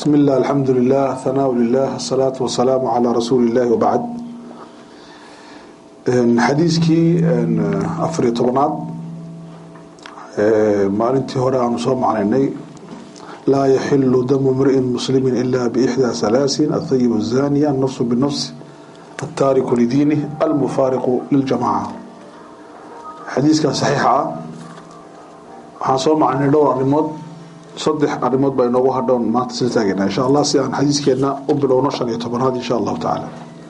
بسم الله الحمد لله ثناء لله الصلاة والسلام على رسول الله وبعد xadiiskii afariyo tobnaad maalintii hore aanu soo macnaynay laa yaxilu damu mri'in muslimi ila bixdaa halaasin athayib الzaniya الnafsu bالnafs الtaariku lidiinih almufaariqu liljamaca xadiiskaa saxiixa ah waxaan soo macnaynay dhowr arrimood saddex arrimood baa inoogu hadhoon maanta sila taagayna insha allah si aan xadiiskeena u bilowno shan iyo tobanaad insha allahu tacaala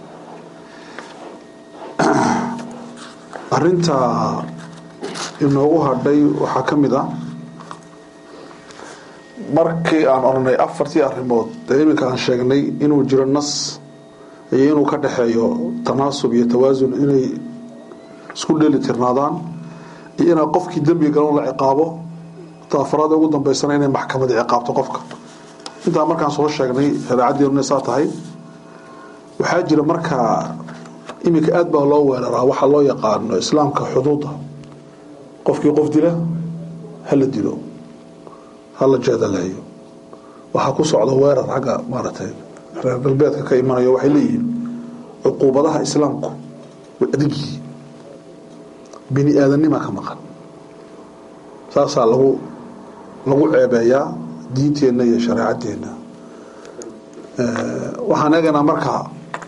arinta inoogu hadhay waxaa ka mid ah markii aan oranay afartii arrimood ee iminka aan sheegnay inuu jiro nas iyo inuu ka dhexeeyo tanaasub iyo tawaasun inay isku dheeli tirnaadaan iyo inaa qofkii dembiga galan la ciqaabo taafaraada ugu dambeysana inay maxkamada ciqaabto qofka intaa markaan soo sheegnay shareecaddeenu saa tahay waxaa jira markaa iminka aad baa loo weeraraa waxaa loo yaqaano islaamka xuduuda qofkii qof dila hala dilo hala jeedaleeyo waxaa ku socda weerar xagga maaragtay reer galbeedka ka imanayo waxay leeyihiin cuquubadaha islaamku way adagyihiin bini aadannima ka maqan saasaa lagu lagu ceebeeyaa diinteenna iyo shareecadeenna waxaan eegaynaa markaa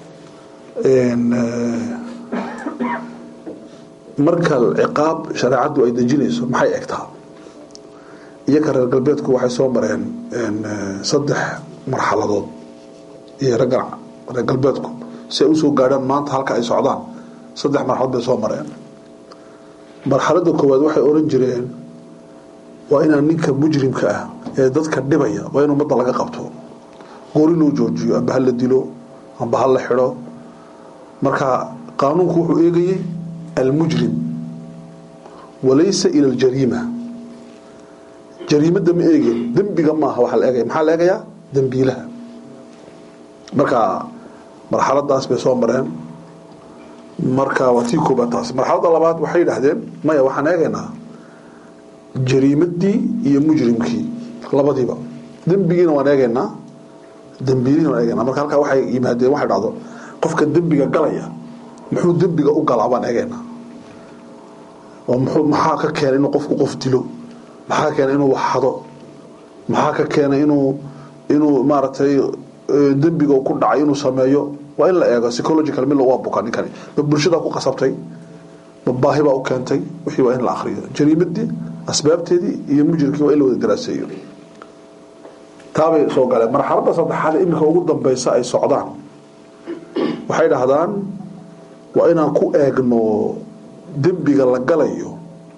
marka ciqaab shareecaddu ay dejinayso maxay egtaa iyoka reer galbeedku waxay soo mareen saddex marxaladood iyo raggan reer galbeedku si ay usoo gaadhaan maanta halka ay socdaan saddex marxaladood bay soo mareen marxaladda koowaad waxay oran jireen waa inaan ninka mujrimka ah ee dadka dhibaya waa in ummadda laga qabto goori loo joojiyo amba ha la dilo amba ha la xidho marka qaanuunku wuxuu eegayey almujrim walaysa ila aljariima jariimadda ma eegeen dembiga maaha waxaa la eegaya maxaa la eegayaa dembiilaha marka marxaladaas bay soo mareen marka waa tii koobaad taas marxaladda labaad waxay yidhaahdeen maya waxaan eegaynaa jariimadii iyo mujrimkii labadiiba dembigiina waan eegaynaa dembiilihiina waan eegaynaa marka halkaa waxay yimaadeen waxay dhahdo qofka dembiga galaya muxuu dembiga u galaa baan eegaynaa oo muxuu maxaa ka keenay inuu qofku qof dilo maxaa ka keenay inuu waxhado maxaa ka keenay inuu inuu maaragtay dembiga ku dhacay inuu sameeyo waa in la eego psychological mid waa buka ninkani ma bulshadaa ku qasabtay ma baahi baa u keentay wixii waa in la akhriyo jariimadii asbaabteedii iyo mujrimkii waa in la wada daraaseeyo taabay soo galeen marxaladda saddexaad iminka ugu dambeysa ay socdaan waxay dhahdaan waa inaan ku eegno dembiga la galayo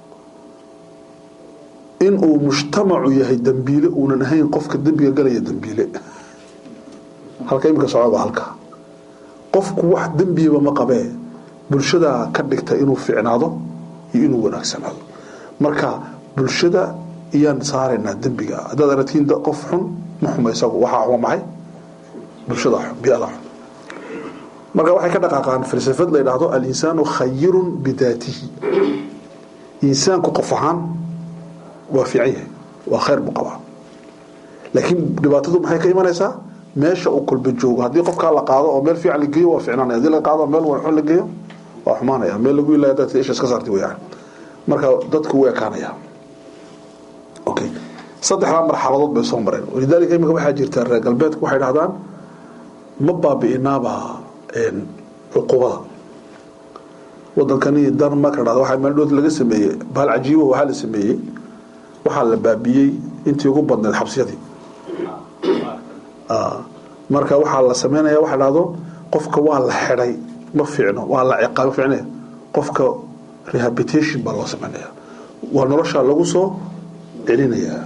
inuu mujtamacu yahay dembiile uunan ahayn qofka dembiga galaya dembiile halka iminka socda waa halka qofku wax dembiyaba ma qabee bulshadaa ka dhigta inuu ficnaado iyo inuu wanaagsanaado marka bulshada iyaan saaraynaa dembiga haddaad aragtiin qof xun ma xuma isagu waxaa xuma maxay bulshada xun biada xun marka waxay ka dhaqaaqaan falsafad la yidhaahdo alinsaanu khayirun bidaatihi insaanku qof ahaan waa fiican yahay waa khayr buu qabaa laakiin dhibaatadu maxay ka imanaysaa meesha uu kolba joogo haddii qofkaa la qaado oo meel fiican la geeyo waa ficnaanaya hadii la qaado meel xun la geeyo waa xumaanaya meel lagu ilaa dadka isha iska saartay weyaan marka dadku wuu ekaanaya okay saddexdaa marxaladood bay soo mareen walidaalika imika waxaa jirta reer galbeedku waxay dhahdaan ma baabi'inaaba cuqubada wadankani denmark la dhahdo waxaa meeldhood laga sameeyey bahal cajiibo waxaa la sameeyey waxaa la baabiyey intii ugu badneed xabsiyadii marka waxaa la sameynaya waxa dhahdo qofka waa la xidhay ma fiicno waa la ciqaab ficnaya qofka rehabilitation baa loo sameynaya waa nolosha lagu soo celinayaa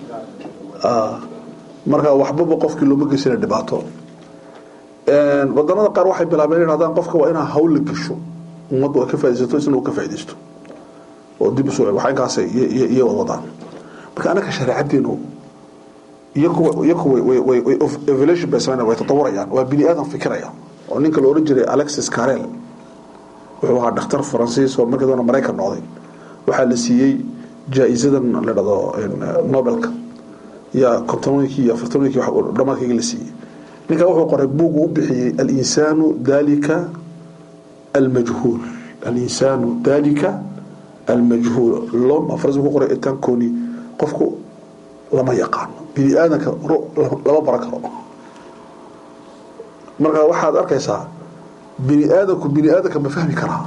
marka waxbaba qofkii looma geysana dhibaato wadanada qaar waxay bilaabeen in haddaan qofka waa inaa hawl la gesho ummaddu ay ka faidaysato isna uu ka faa'idaysto oo dib usoo waxa inkaas iyo wadaan marka anaka shareecaddeenu iyaku iyaku way way way evolution bay sameynayaan way tatawurayaan waa bini aadan fikiraya oo ninka la oran jiray alexis carrel wuxuu ahaa dhakhtar faransiis oo markii doona maraykan noqday waxaa la siiyey jaa-isadan la dhado nobelka yaa kontonooyinkii iyo afartonooyinkii dhamaadkayga la siiyey ninkaa wuxuu qoray buugu u bixiyey alinsaanu dalika almajhuul alinsaanu dalika almajhuul lom afras ku qoray etankoni qofku lama yaqaano bini aadanka lama baran karo marka waxaad arkaysaa bini aadanku bini aadanka ma fahmi karaa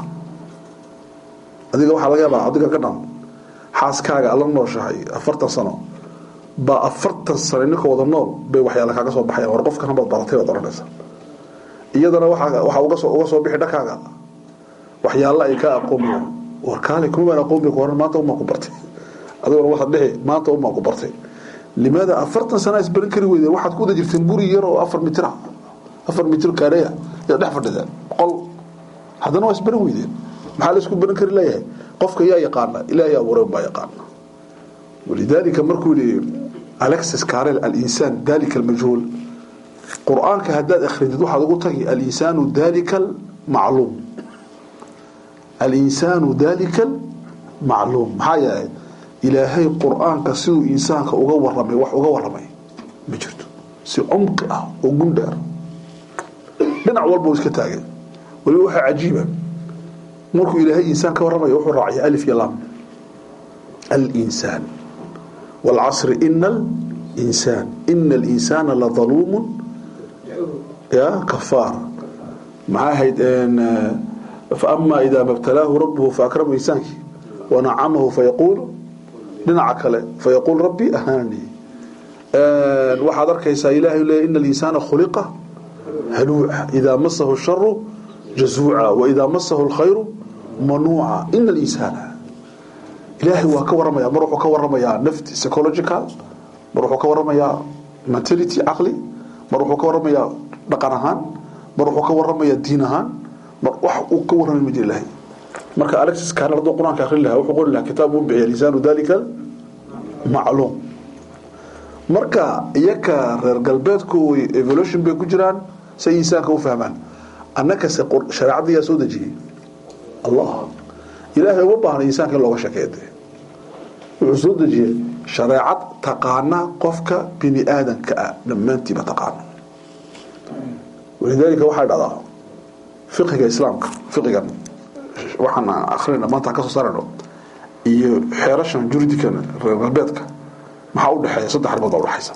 adiga waxaa laga yaabaa adiga ka dhan xaaskaaga la nooshahay afartan sano baa afartan sano ninka wada nool bay waxyaala kaaga soo baxayan war qofkan baad baratay baad oranaysa iyadana waxaa uga soo bixi dhankaaga waxyaala ay kaa aqoonmayaan war kaale kuma baan aqoonmay ku horan maanta umaa ku bartay adigona waxaad dhihi maanta umaa ku bartay limaada afartan sana isbaran kari weydeen waxaad ku wada jirteen guri yar oo afar mitira afar mitir kaareya yaa dhex fadhideen qol haddana waa isbaran weydeen maxaa la isku baran kari leeyahay qofka yaa yaqaana ilaahay abuuray baa yaqaana walidaalika markuu yihi alexis carel alinsaan dalika almajhuul qur-aanka haddaad akhridid waxaad ugu tagi alinsaanu dalika almacluum alinsaanu dalika almacluum maxaa yeelay ilaahay qur-aanka siduu insaanka uga waramay wax uga waramay ma jirto si cumqi ah oo gundheer dhinac walba uu iska taagay waliba waxaa cajiiba markuu ilaahay insaan ka warramaya wuxuu raacaya alif iyo lam alinsaan waalcasri ina alinsaan ina alinsaana ladaluumun ya kafaar maxaa ahayd faama idaa mabtalaahu rabbuhu faakramahu insaankii wanacamahu fayaquul dhinaca kale fayaquul rabbi ahaani waxaad arkaysaa ilahay leeya ina alinsaana khuliqa haluuca idaa masahu sharu jazuuca waidaa masahu lkhayru manuuca ina alinsaana ilaahay waa ka waramaya mar wuxuu ka waramayaa nafti psychological mar wuxuu ka waramayaa mentality caqli mar wuxuu ka waramayaa dhaqan ahaan mar wuxuu ka waramayaa diin ahaan mar wax uu ka warramay ma jira ilahay marka alexis kaanel hadduu qur-aanka akhrin lahaa wuxuu qori lahaa kitaab uu bixiya lisaanu dalika macluum marka iyaka reer galbeedku evolution bay ku jiraan say insaanka u fahmaan annakase shareecadda yaa soo dejiyey allah ilaahay uma baahna insaanka in looga sheekeede wuxuu soo dejiyey shareecad taqaana qofka bini aadanka ah dhammaantiiba taqaana walidaalika waxaa dhacdaa fiqiga islaamka fiqigan waxaan akrinayna maanta ka soo saarayno iyo xeerashan juridikan reer galbeedka maxaa u dhexeeya saddex arrimood baa udhexaysa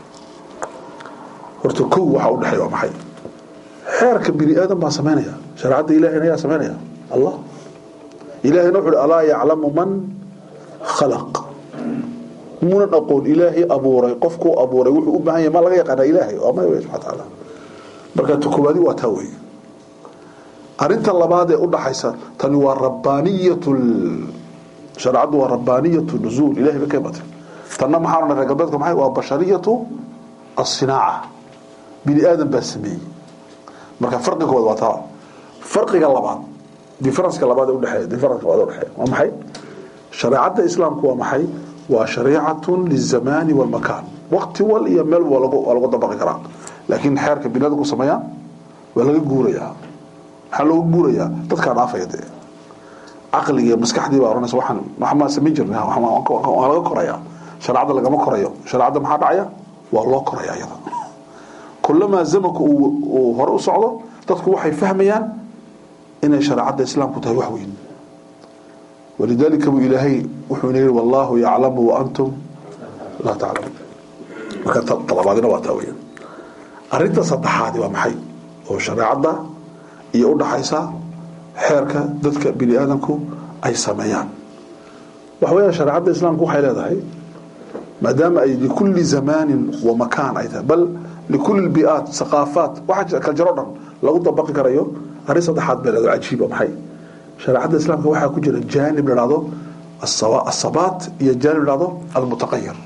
horta kow waxaa u dhexeeya waa maxay xeerka bini aadan baa samaynaya shareecadda ilahayna ayaa samaynaya allah ilahayna wuxu uhi alaa yaclamu man khalaq munan aqoon ilaahay abuuray qofkuu abuuray wuxuu u baahan yahay ma laga yaqaana ilaahay waa may wey subxana tacaala marka tukubaadi waa taa wey arinta labaad ee udhaxaysa tani waa rabbaaniyat shareecaddu waa rabbaaniyatu nuzuul ilahay ba ka imatay tanna maxaa odhan reer galbeedka maxay waa bashariyatu asinaaca bini aadan baa sameeyey marka farqiga koowaad waa taa farqiga labaad differenceka labaad ee udhexeeya differenceka labaad ee udhexeeya waa maxay shareecadda islaamku waa maxay waa shariicatun lizamaani walmakaan waqti wal iyo meel waa lagu waa lagu dabaqi karaa laakiin xeerka bini aadanku sameeyaa waa laga guurayaa maxaa looga guurayaa dadkaa dhaafaya dee caqliga iyo maskaxdii baa oranaysa waxaan waxmaa samayn jirnay waa laga korayaa shareecadda lagama korayo shareecadda maxaa dhacaya waa loo koraya iyada kulamaa zamanku uu hore u socdo dadku waxay fahmayaan inay shareecadda islaamku tahay wax weyn walidaalika buu ilaahay wuxuu ina yihi wallaahu yaclamu wa antum laa taclamuun marka talabaadina waa taa weyan arrinta saddexaadi waa maxay oo shareecadda iyo udhaxaysa xeerka dadka bini aadanku ay sameeyaan waxa weya shareecadda islaamku waxay leedahay maadaama ay likulli zamaanin wa makaan ay tahay bal likulli biaat saqaafaat waxa kala jaro dhan lagu dabaqi karayo arrin saddexaad bay leedahay cajiiba maxay shareecadda islaamka waxaa ku jira jaanib la dhahdo asabaat iyo jaanib la dhahdo almutaqayir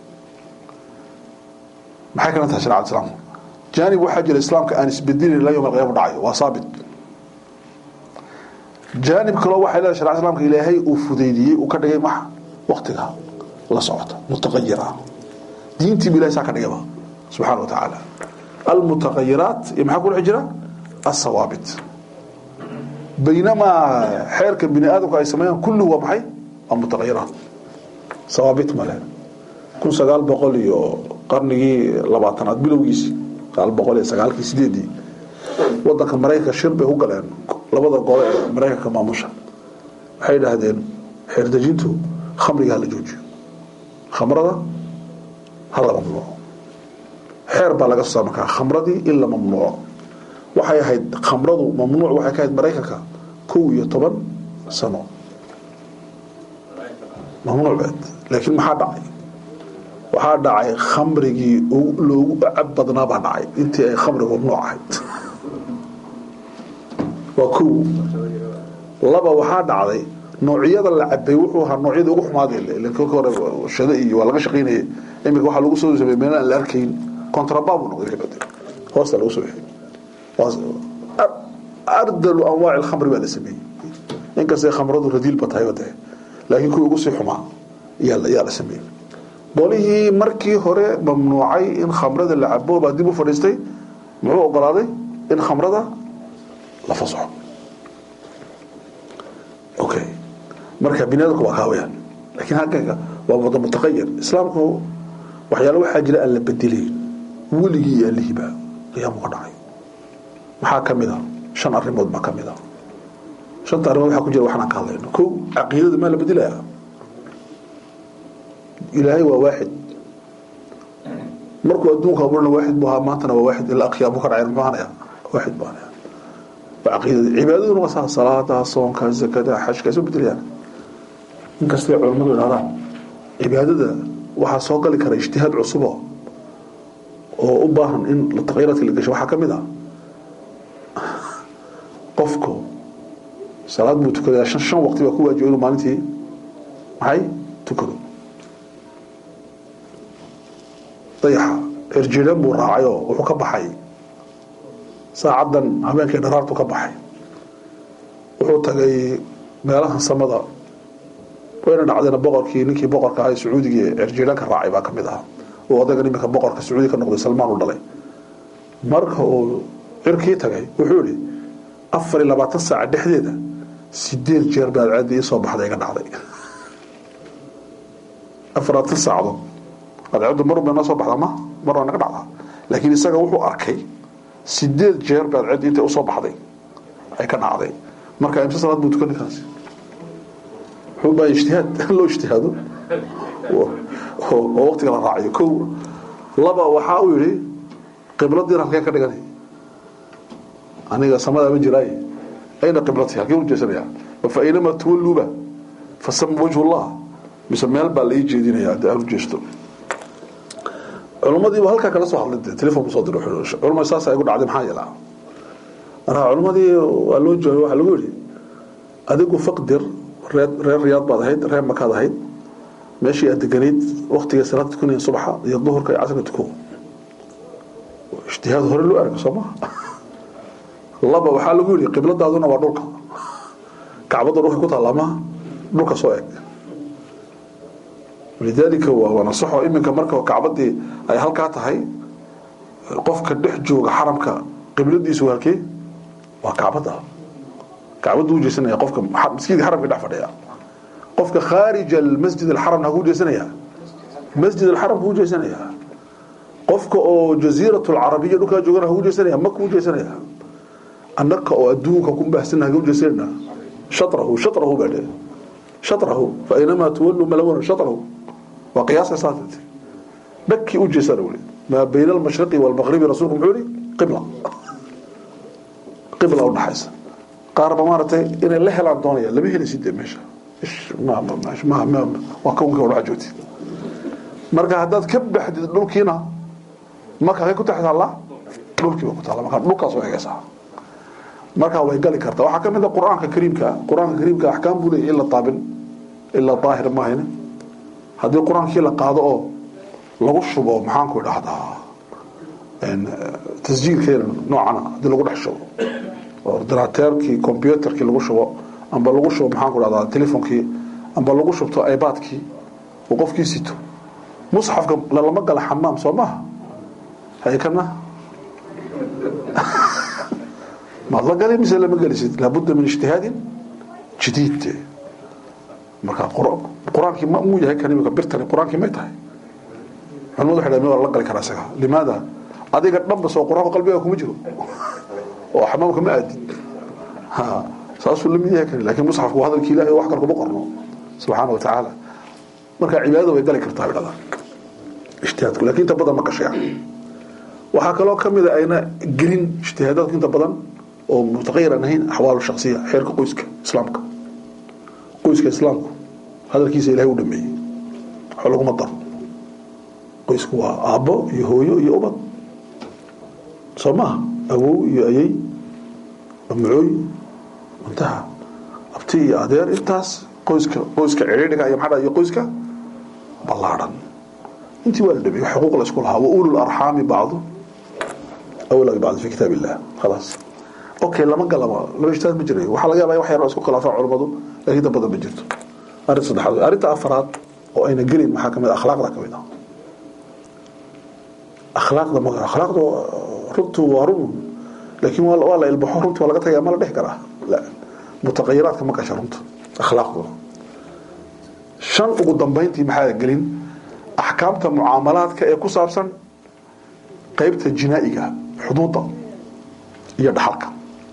maxay kala tahay shareecadda islaamku jaanib waxaa jira islaamka aan isbedilin ilaa yowm alqiyama dhacayo waa saabit jaanib kaloo waxay leedahay sharecada islaamka ilaahay uu fudeydiyey uu ka dhigay maxa waqtiga la socota mutaqayir ah diintiibu ilahay saa ka dhigaba subxana wa tacaala almutaqayiraat iyo maxaa ku dhex jira asawaabit baynamaa xeerka bini aadamku ay sameeyaan kulluhu waa maxay waa mutaqayiraat sawaabit male kun sagaal boqol iyo qarnigii labaatanaad bilowgiisii sagaal boqol iyo sagaalkii sideedii wadanka maraykanka shir bay ku galeen labada gole ee maraykanka maamusha waxay idhaahdeen xeerdejintu khamriga hala joojiyo khamrada hala mamnuuco xeer baa laga soo saa markaa khamradii in la mamnuuco waxay ahayd khamradu mamnuuc waxay ka ahayd maraykanka kow iyo toban sano mamnuuc beed laakiin maxaa dhacay waxaa dhacay khamrigii loogu cab badnaa baa dhacay intii ay khamrigu mamnuuc ahayd waa kow laba waxaa dhacday noocyada la cabay wuxuu ahaa noocyada ugu xumaadee ilan kolka hore shado iyo waa laga shaqaynayay iminka waxaa lagu soo sameeyey meel aan la arkayn contraband buu noqday kabade hoosta lagu soo bixiyey ardalu anwaaci alkhamri baa la sameeyey inkastay khamradu radiilba tahay wade laakiin kuwii ugu sii xumaa yaa yaa la sameeyey qolihii markii hore mamnuucay in khamrada la cabo baa dib u fadhiistay muxuu ogolaaday in khamrada la fasaxo okay marka binaadamku waa kaawayaan laakiin halkanka waa wada mutaqayir islaamku waxyaalo waxaa jira aan la bedelayn weligii iyo alihiba qiyaamu ka dhacay maxaa ka mid a shan arrimood baa ka mid a shanta arrimood waxaa ku jira waxaan ka hadlayno kow caqiidada maa la bedelaya ilaahay waa waaxid markuu adduunka abuurana waaxid buu ahaa maantana waa waaxid ilaa qiyaamu ka dhacay muxuu ahanaya waaxid buu ahanaya waa caqiidada cibaadaduna waa saa salaada soonka zakada xajka soo bedelayaan inkastay culammadu idhahdaan cibaadada waxaa soo gali kara ijtihaad cusubo oo u baahan in taqyiiraadka la gasho waxaa ka mid ah qofku salaad buu tukadayaa shan shan waqti baa ku waajiba inuu maalintii maxay tukado dayaxa erjiran buu raacayoo wuxuu ka baxay saacaddan habeenkii dharaartu ka baxay wuxuu tagay meelahan samada wayna dhacdeen boqorkii ninkii boqorka ahaa sacuudigii erjiranka raacay baa ka mid ah uu odagan iminka boqorka sacuudi ka noqday salmaan u dhalay marka uu cirkii tagay wuxuu yihi afar iyo labaatan saaca dhexdeeda sideed jeer baad caadi ii soo baxday iga dhacday afaraatan saacadood adcaddu mar bay noo soo baxdaa ma mar waa naga dhacdaa laakiin isaga wuxuu arkay sideed jeer baad cedi intay usoo baxday ay ka dhacday marka imse salaad buu tukan ninkaasi wuxuu baa ijtihaad loo ijtihaado oo waqtiga la raaciyo kow laba waxaa uu yihi qibladiina halkee ka dhiganay aniga samadaa ma jiraaye ayna qiblati halkee ujeesanaya fa aynama tuwalluuba fasama wajhu llah mise meel baa la ii jeedinaya haddii aan ujeesto culumadiiba halkaa kala soo hadlay telefon soo diro culumada saasa igu dhacday maxaa yeelaa marka culummadii waa loo joogay waxaa lagu yidhi adigu faqdir reer reer riyaad baad ahayd reer makaad ahayd meeshii aad deganayd waktiga salaad tukanaya subaxa iyo duhurka iyo casrka tuko ijtihaad hore loo arga soo maha laba waxaa lagu yidhi qibladaaduna waa dhulka kacbadda dhulka ku taallaa maha dhulka soo eg lidaalika waa nasaxo iminka marka kacbadii ay halkaa tahay qofka dhex jooga xaramka qibladiisu halkee waa kacbada kacbadu u jeesanaya qofka maskiidka xaramka dhex fadhiya qofka khaarij almasjid alxaramna haku jeesanaya masjid alxaram kuu jeesanaya qofka oo jaziirat alcarabiya dhulkaa joogana haku jeesanaya maka u jeesanaya annaka oo adduunka ku baahsana haku jeesanayna shatrahu shatrahu baa dhe shatrahu fa aynamaa tuwallu malawna shatrahu waa qiyaasa saatati dhakii u jeesana weli maa bayna almashriqi waalmaqribi rasuulku muxuu yihi qibla qibla u dhaxaysa qaarba maaragtay inay la helaan doonaya lama helaysid dee meesha waa kawnkii hore waxaa joogtid marka haddaad ka baxdid dhulkiina marka halkay ku tax taallaa dhulkiiba ku taalla marka dhulkaas oo egaysaa markaa way gali kartaa waxaa ka mid a qur-aanka kariimka qur-aanka kariimka axkaam buu leeyahy in la taabin ilaa daahir maahayne haddii qur-aankii la qaado oo lagu shubo maxaanku idhaahdaa tasjiilkeena noocana haddii lagu dhex shubo ordinateerkii combyuterkii lagu shubo amba lagu shubo maxaanku idhahdaa telefonkii amba lagu shubto ibaadkii uu qofkii sito musxafka lalama gala xamaam soo maaha haykana maad la gali mise lama gelisid laabudda min ijtihaadin jadiid marka qur-aankii ma muu yahay kan imika birtani qur-aankii may tahay culimadu waxay dhahdeen waa la gali karaa isaga limaada adiga dhanba soo quraanka qalbiga kuma jiro oo xamaamka ma aadin ha saasuu la mid yahay kan laakiin musxafku waa hadalkii ilaahay oo wax kale kuma qorno subxaana wa tacaala marka cibaadada way gali kartaa bidhada ijtihaadku laakiin inta badan ma gashay waxaa kaloo ka mid a ayna gelin ijtihaadaadku inta badan oo mutaqayir aan ahayn axwaalu shaksiya xeerka qoyska islaamka qoyska islaamku hadalkiisa ilahay u dhameeyey waxba laguma daro qoysku waa aabbo iyo hooyo iyo ubad soo maaha awow iyo ayey amcooy muntaha abti iyo adeer intaas qoyska qoyska ciriiriga iyo maxaa iyo qoyska ballaadhan intii waa la dhameeyey wax xuquuq la isku lahaa wa ulul arxaami bacdu awla bacdu fi kitaab illah khalaas okay lama galaba laba ijtihaad ma jirayo waxaa laga yaabaa wax yar oo isku khilaafaan culimmadu laakiin inta badan ma jirto arrin saddexaad arrinta afaraad oo ayna gelin maxaa kamid akhlaaqda kamid ah akhlaaqda ma akhlaaqda runtu waa run laakiin waa la ilbaxo runti waa laga tagaya ma la dhex karaa la mutaqayiraadka ma gasha runta akhlaaqdu shan ugu dambayntii maxaa gelin axkaamta mucaamalaadka ee ku saabsan qaybta jinaa'iga xuduudda iyo dhaxalka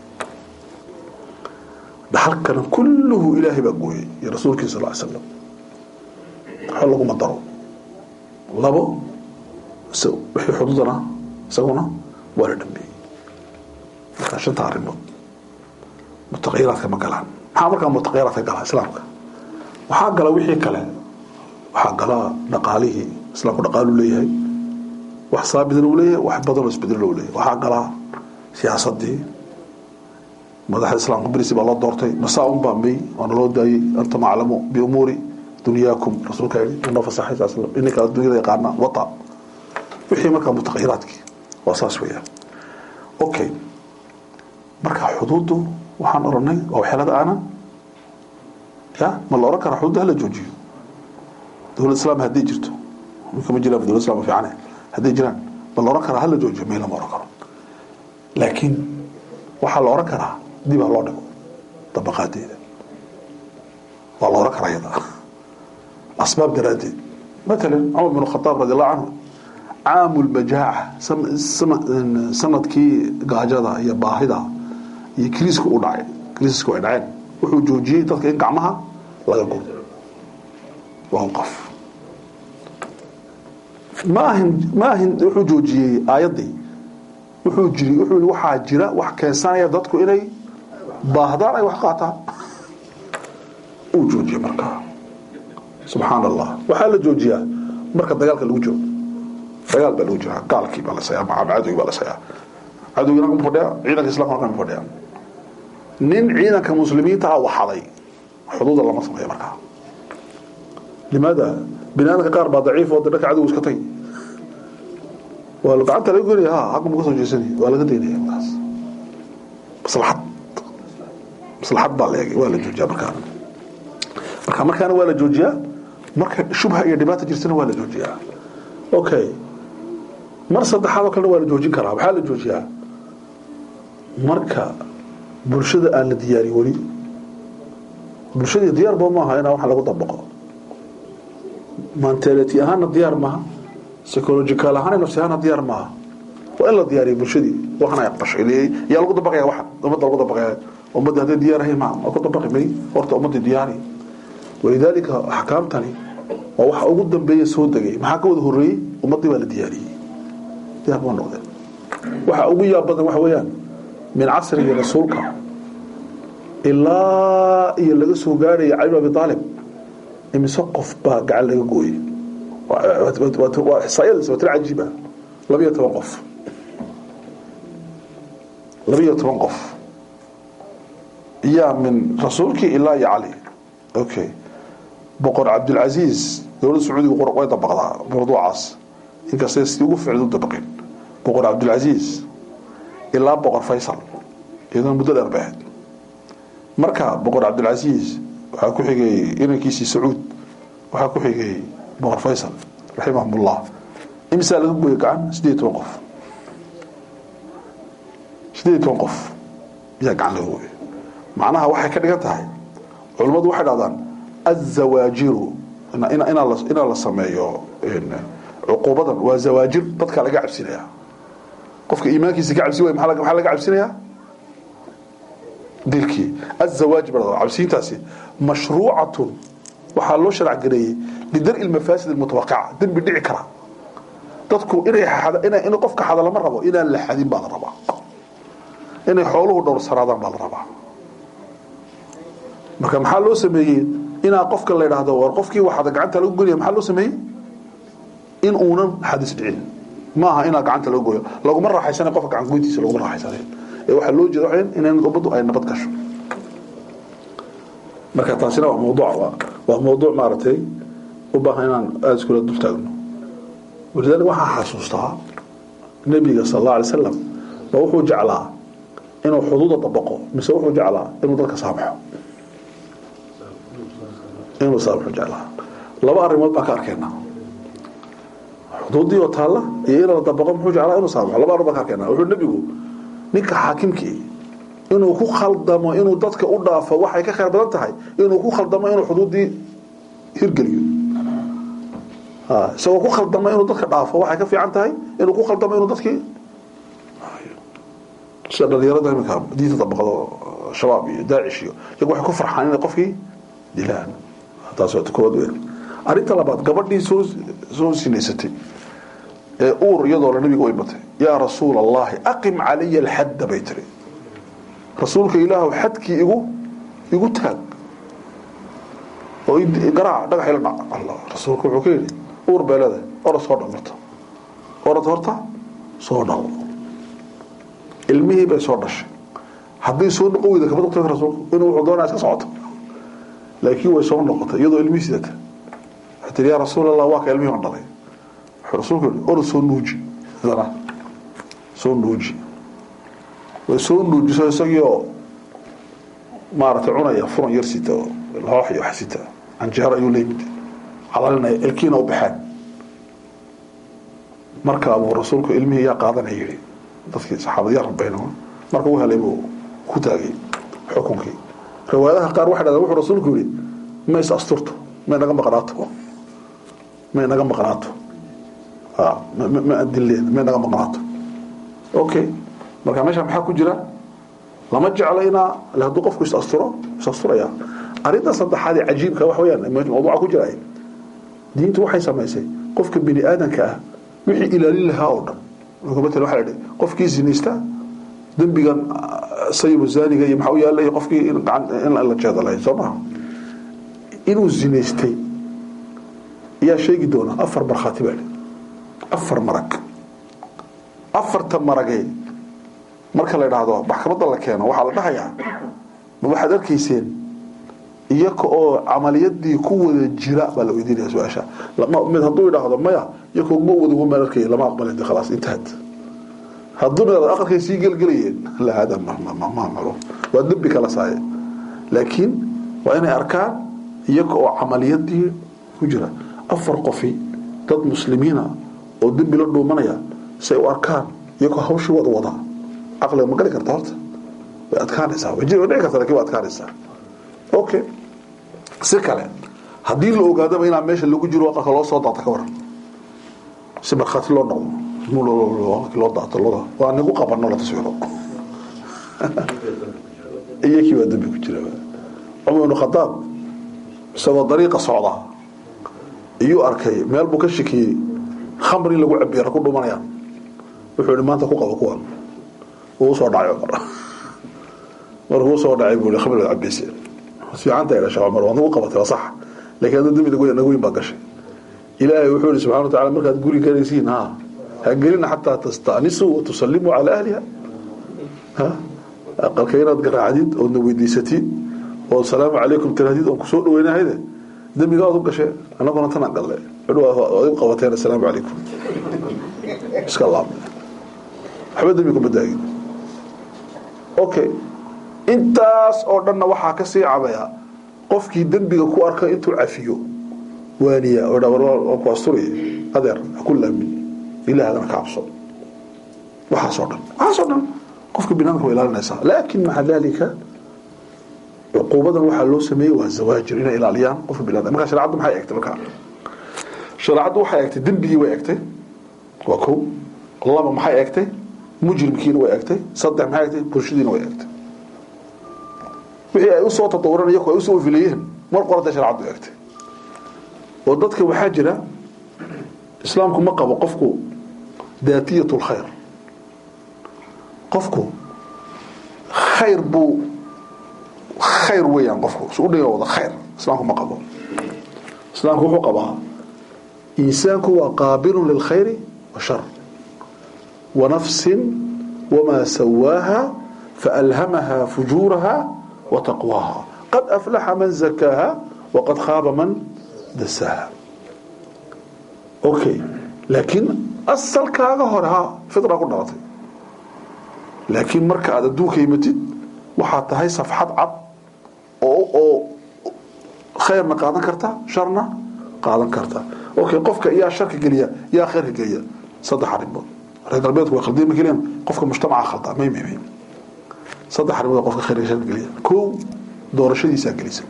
dhaxalkana kulluhu ilaahay baa gooyey iyo rasuulkiisa sal ly slam waxa laguma daro labo wixii xuduudana isaguna waa la dhameeyey markaa shanta arrimood mutaqayiraadka ma galaan maxaa markaa mutaqayiraadka gala islaamka waxaa gala wixii kale waxaa gala dhaqaalihii islaamku dhaqaalu leeyahay wax saabidna uu leeyahay wax badanoo isbedelo u leeyahay waxaa galaa siyaasadii madaxda islaamka berisi baa loo doortay masaa un baa may waana loo daayey antum aclamu biumuuri dunyaakum rasuulka yidhi unoo fasaxay saa slam ininka adduunyada yaqaana wata wixii markaa mutaqayiraadkii waa saas weeyaan okay marka xuduuddu waxaan oranay waa waxyeelada aanan ya ma la oran karaa xuduudda hala joojiyo dowlad islaam hadday jirto minka ma jiraan dowlad islam fiicane hadday jiraan ma la oran karaa hala joojiyo may lama oran karo laakiin waxaa la oran karaa dib ha loo dhigo dabaqaadeeda waa la oran karaa iyada asbaab daraaddeed matalan cumar bin khataab radi allahu canhu caamu lbajaaca sanadkii gaajada iyo baahida iyo kriiska u dhacay kriisku ay dhaceen wuxuu joojiyey dadka in gacmaha laga gudo waa qof ma ahin ma ahin wuxuu joojiyey aayaddii wuxuu jiri wuxuu yii waxaa jira wax keensanaya dadku inay baahdaan ay wax qaataan uu joojiyey markaa subxaan allah waxaa la joojiyaa marka dagaalka lagu jiro dagaal baa lagu jiraa gaalkii baa la sayaa ama cadowgii baa la sayaa cadowgiina kama fadhiya ciidanka islamka kama fadhiya nin ciidanka muslimiinta ah waxaday xuduuda lama sameeyo markaa limaada binaadamka qaar baa daciif oo dhanka cadowga iska tay waa gacanta laga goynaya ha xagga ma ka soo jeesanay waa laga daynaya markaas maslaxad maslaxad baa la eegay waa la joojiyaa markaa marka markaana waa la joojiyaa marka shubha iyo dhibaata jirtana waa la joojiyaa okay mar saddexaad oo kalena waa la joojin karaa waxaa la joojiyaa marka bulshada aan la diyaarin weli bulshadii diyaar ba maaha inaa waxa lagu dabaqo mentality ahaana diyaar maaha psychological ahaan nafsi ahaana diyaar maaha waa in la diyaariyo bulshadii waxan ay aqbashay yaa lagu dabaqaya waxan ummadda lagu dabaqaya ummadda hadday diyaar ahayn ma waa ku dabaqi may horta ummaddii diyaari walidaalika axkaamtani waa waxa ugu dambeeya soo degay maxaa ka wada horreeyey ummaddii baa la diyaariyey diyaar baa noqdeen waxa ugu yaab badan waxa weeyaan min casrigii rasuulka ilaa iyo laga soo gaarhaya cali bin abi aalib imise qof baa gacan laga gooyey waa ixsaayadiis waa tiro cajiiba labiyo toban qof labiyo toban qof yaa min rasuulkii ilaa iyo cali okay boqor cabdilcasiis dowladda sacuudiga way dabaqdaa mawduucaas inkastay sidii ugu ficil u dabaqin boqor cabdilcasiis ilaa boqor faysal iyadoo muddo dheer bay ahayd marka boqor cabdilcasiis waxaa ku xigay inankiisii sacuud waxaa ku xigay boqor faysal raximahumullah imisaa laga gooyay gacan sideed toban qof sideed toban qof ayaa gacan laga gooyay macnaha waxay ka dhigan tahay culimmadu waxay dhahdaan azawaajiru inaa la sameeyo cuquubadan waa zawaajir dadka laga cabsinaya qofka iimaankiisa ka cabsi waay maxaa laga cabsinayaa dilkii azawaaj baa cabsiintaasi mashruucatun waxaa loo sharc gareeyey lidar-i lmafaasid almutawaqaca dembi dhici kara dadku inay inay in qofka xada lama rabo inaan la xadin baa la rabaa inay xooluhu dhowrsanaadaan baa la rabaa marka maxaa loo sameeyey inaa qofka la idhaahdo war qofkii waxada gacanta lagu goynaya maxaa loo sameeyey in uunan xadis dhicin ma aha inaa gacanta lagu goyo laguma raaxaysana qofka gacan goyntiisa laguma raaxaysanay ee waxaa loo jeeda in ummaddu ay nabad gasho marka taasina waa mawduuc waa mawduuc maaragtay u baahan inaan aada iskula dul taagno walidaalika waxaa xasuustaa nebiga sal alla alay slam ma wuxuu jeclaa inuu xuduuda dabaqo mise wuxuu jeclaa inuu dadka saamaxo inuu saamaxo jeclaa laba arrimood baan ka arkeenaa xuduuddii oo taalla iyo in la dabaqo muxuu jeclaa inuu saamaxo laba arrin baan ka arkeenaa wuxuu nebigu ninka xaakimkii inuu ku khaldamo inuu dadka u dhaafo waxay ka khayr badan tahay inuu ku khaldamo inuu xuduuddii hirgeliyo isagoo ku khaldamo inuu dadka dhaafo waxay ka fiican tahay inuu ku khaldamo inuu dadkii sida dhalinyarada iminka diinta dabaqdo shabaab iyo daacish iyo iyagu waxay ku farxaan inay qofkii dilaan taas waa koowaad weyn arrinta labaad gabadhii soo soo sinaysatay ee uur iyadoo la nabiga way batay yaa rasuul allahi aqim calaya alxadda bay tiri rasuulka ilaahu xadkii igu igu taag oo garaac dhagax ila dhac allah rasuulku wuxuu ka yidhi uur beelada orad soo dhal marta orad horta soo dhal ilmihii bay soo dhashay haddii soo noqon weyda kama noqto rasuulku inuu wuxuu doonaa iska socoto laakiin way soo noqotay iyadoo ilmihii sidata waxay tiri yaa rasuul allah waa ka ilmihii on dhalay wuxuu rasuulku yidhi orad soo nuuji hadana soo nuuji way soo nuujiso isagiioo maaragtay cunaya furan yar sita oo loox iyo wax sita canjeero ayuu leeyimid calalinaya ilkiina u baxeen markaa buu rasuulku ilmihii yaa qaadanaya yidhi dadkii saxaabada yaa rabayna marka u helay buu ku taagay xukunkii riwaayadaha qaar waxay dhahdeen wuxuu rasuulku yidhi ma is asturto may naga maqnaato may naga maqnaato ma adileen may naga maqnaato okay marka meesha maxaa ku jira lama jecla inaa hadduu qofku is asturo is asturaya arrinta saddexaad ee cajiibka wax weeyaan mawduuca ku jira diintu waxay samaysay qofka bini aadanka ah wixii ilaalin lahaa oo dhan matala waxa la dhihi qofkii zinaysta dembigan sayibu zaaniga iyo maxaa u yaallay qofkii in gacan in la jeedalay soo maha inuu zinaystay ayaa sheegi doona afar markhaati baa afar marag afarta maragee marka la idhaahdo maxkamadda la keeno waxaa la dhahayaa ma waxaad arkayseen iyaka oo camaliyadii ku wada jira baa la weydiinaya su-aasha mid hadduu idhaahdo maya iyakoo ma wada maan arkay lama aqbalin khalaas intaad hadduu mid aqalkay sii gelgelayeen la hada mamalo waa dembi kala saaye laakiin waa inay arkaan iyaka oo camaliyadii ku jira afar qofi dad muslimiina oo dembi la dhuumanaya say u arkaan iyakoo hawshii wada wadaa caqliga ma gali karta horta way adkaanaysaa way dhici karta lakin way adkaanaysaa okay si kale haddii la ogaadaba inaa meesha lagu jiro aqalka loo soo daata ka waran si markhaati loo noqdo loo daato loo waa nagu qabano la taswiro iyakii waa dambi ku jira cumar ibnu khadaab isagoo dariiqa socda iyuu arkay meel buu ka shakiyey khamri in lagu cabiya ku dhumanayaan wuxuu yihi maanta ku qabo kuwan wuu soo dhacay cumar markuu soo dhacay buu yihi khamri cabayse fiicanta idha sheekh cumar waa nagu qabatay waa sax laakiin hadda dembi nagu weyn baa gashay ilaahay wuxuu yihi subxana wa tacala markaad guri galaysiin ha ha gelina xataa tasta'nisuu wa tusallimuu calaa ahliha ha aqalka inaad garaacdid oodna weydiisatid oo salaamu calaykum tirahdid oon kusoo dhaweynahayde dembiga aad u gashe annaguna tanaan galle waad igu qabateen assalaamu calaykum iska laabne waxba dembi kuma daagin okay intaas oo dhanna waxaa ka sii cabaya qofkii dembiga ku arka intuu cafiyo waaniya oo dha war ku asturiy adeer ha ku laamin ilaahadana ka cabso waxaasoo dhan waxaasoo dhan qofka binaadamka way ilaalinaysaa laakin maca dalika cuquubadan waxaa loo sameeyey waa zawaajir inay ilaaliyaan qofka binaadam markaa shareecaddu maxay eegtay markaa shareecaddu waxay eegtay dembigii way eegtay waa kow laba maxay eegtay mujrimkiina way eegtay saddex maxay eegtay bulshadiina way eegtay wixii ay usoo tatawureen iyaku ay usoo filayeen mar qorata shareecaddu eegtay oo dadka waxaa jira islaamku ma qabo qofku daatiyat lkhayr qofku khayr buu khayr weeyaan qofku su udhiga wada khayr islaamku ma qabo islaamku wuxuu qabaa insaanku waa qaabilun lilkhayri washar wanafsin wamaa sawaaha faalhamaha fujuuraha wataqwaaha qad aflaxa man zakaaha waqad khaaba man dasaaha okay laakiin asalkaaga hore ha fitra ku dhalatay laakiin marka aad adduunka yimatid waxaad tahay safxad cad oo oo khayrna qaadan karta sharna qaadan karta okay qofka yaa sharka geliya yaa khayrka geliya saddex arrimood reer galbeedku way khaldeen ma geliyaan qofka mujtamaca khaldaa may may may saddex arrimood qofka khayrka sharka geliya kow doorashadiisaa gelisa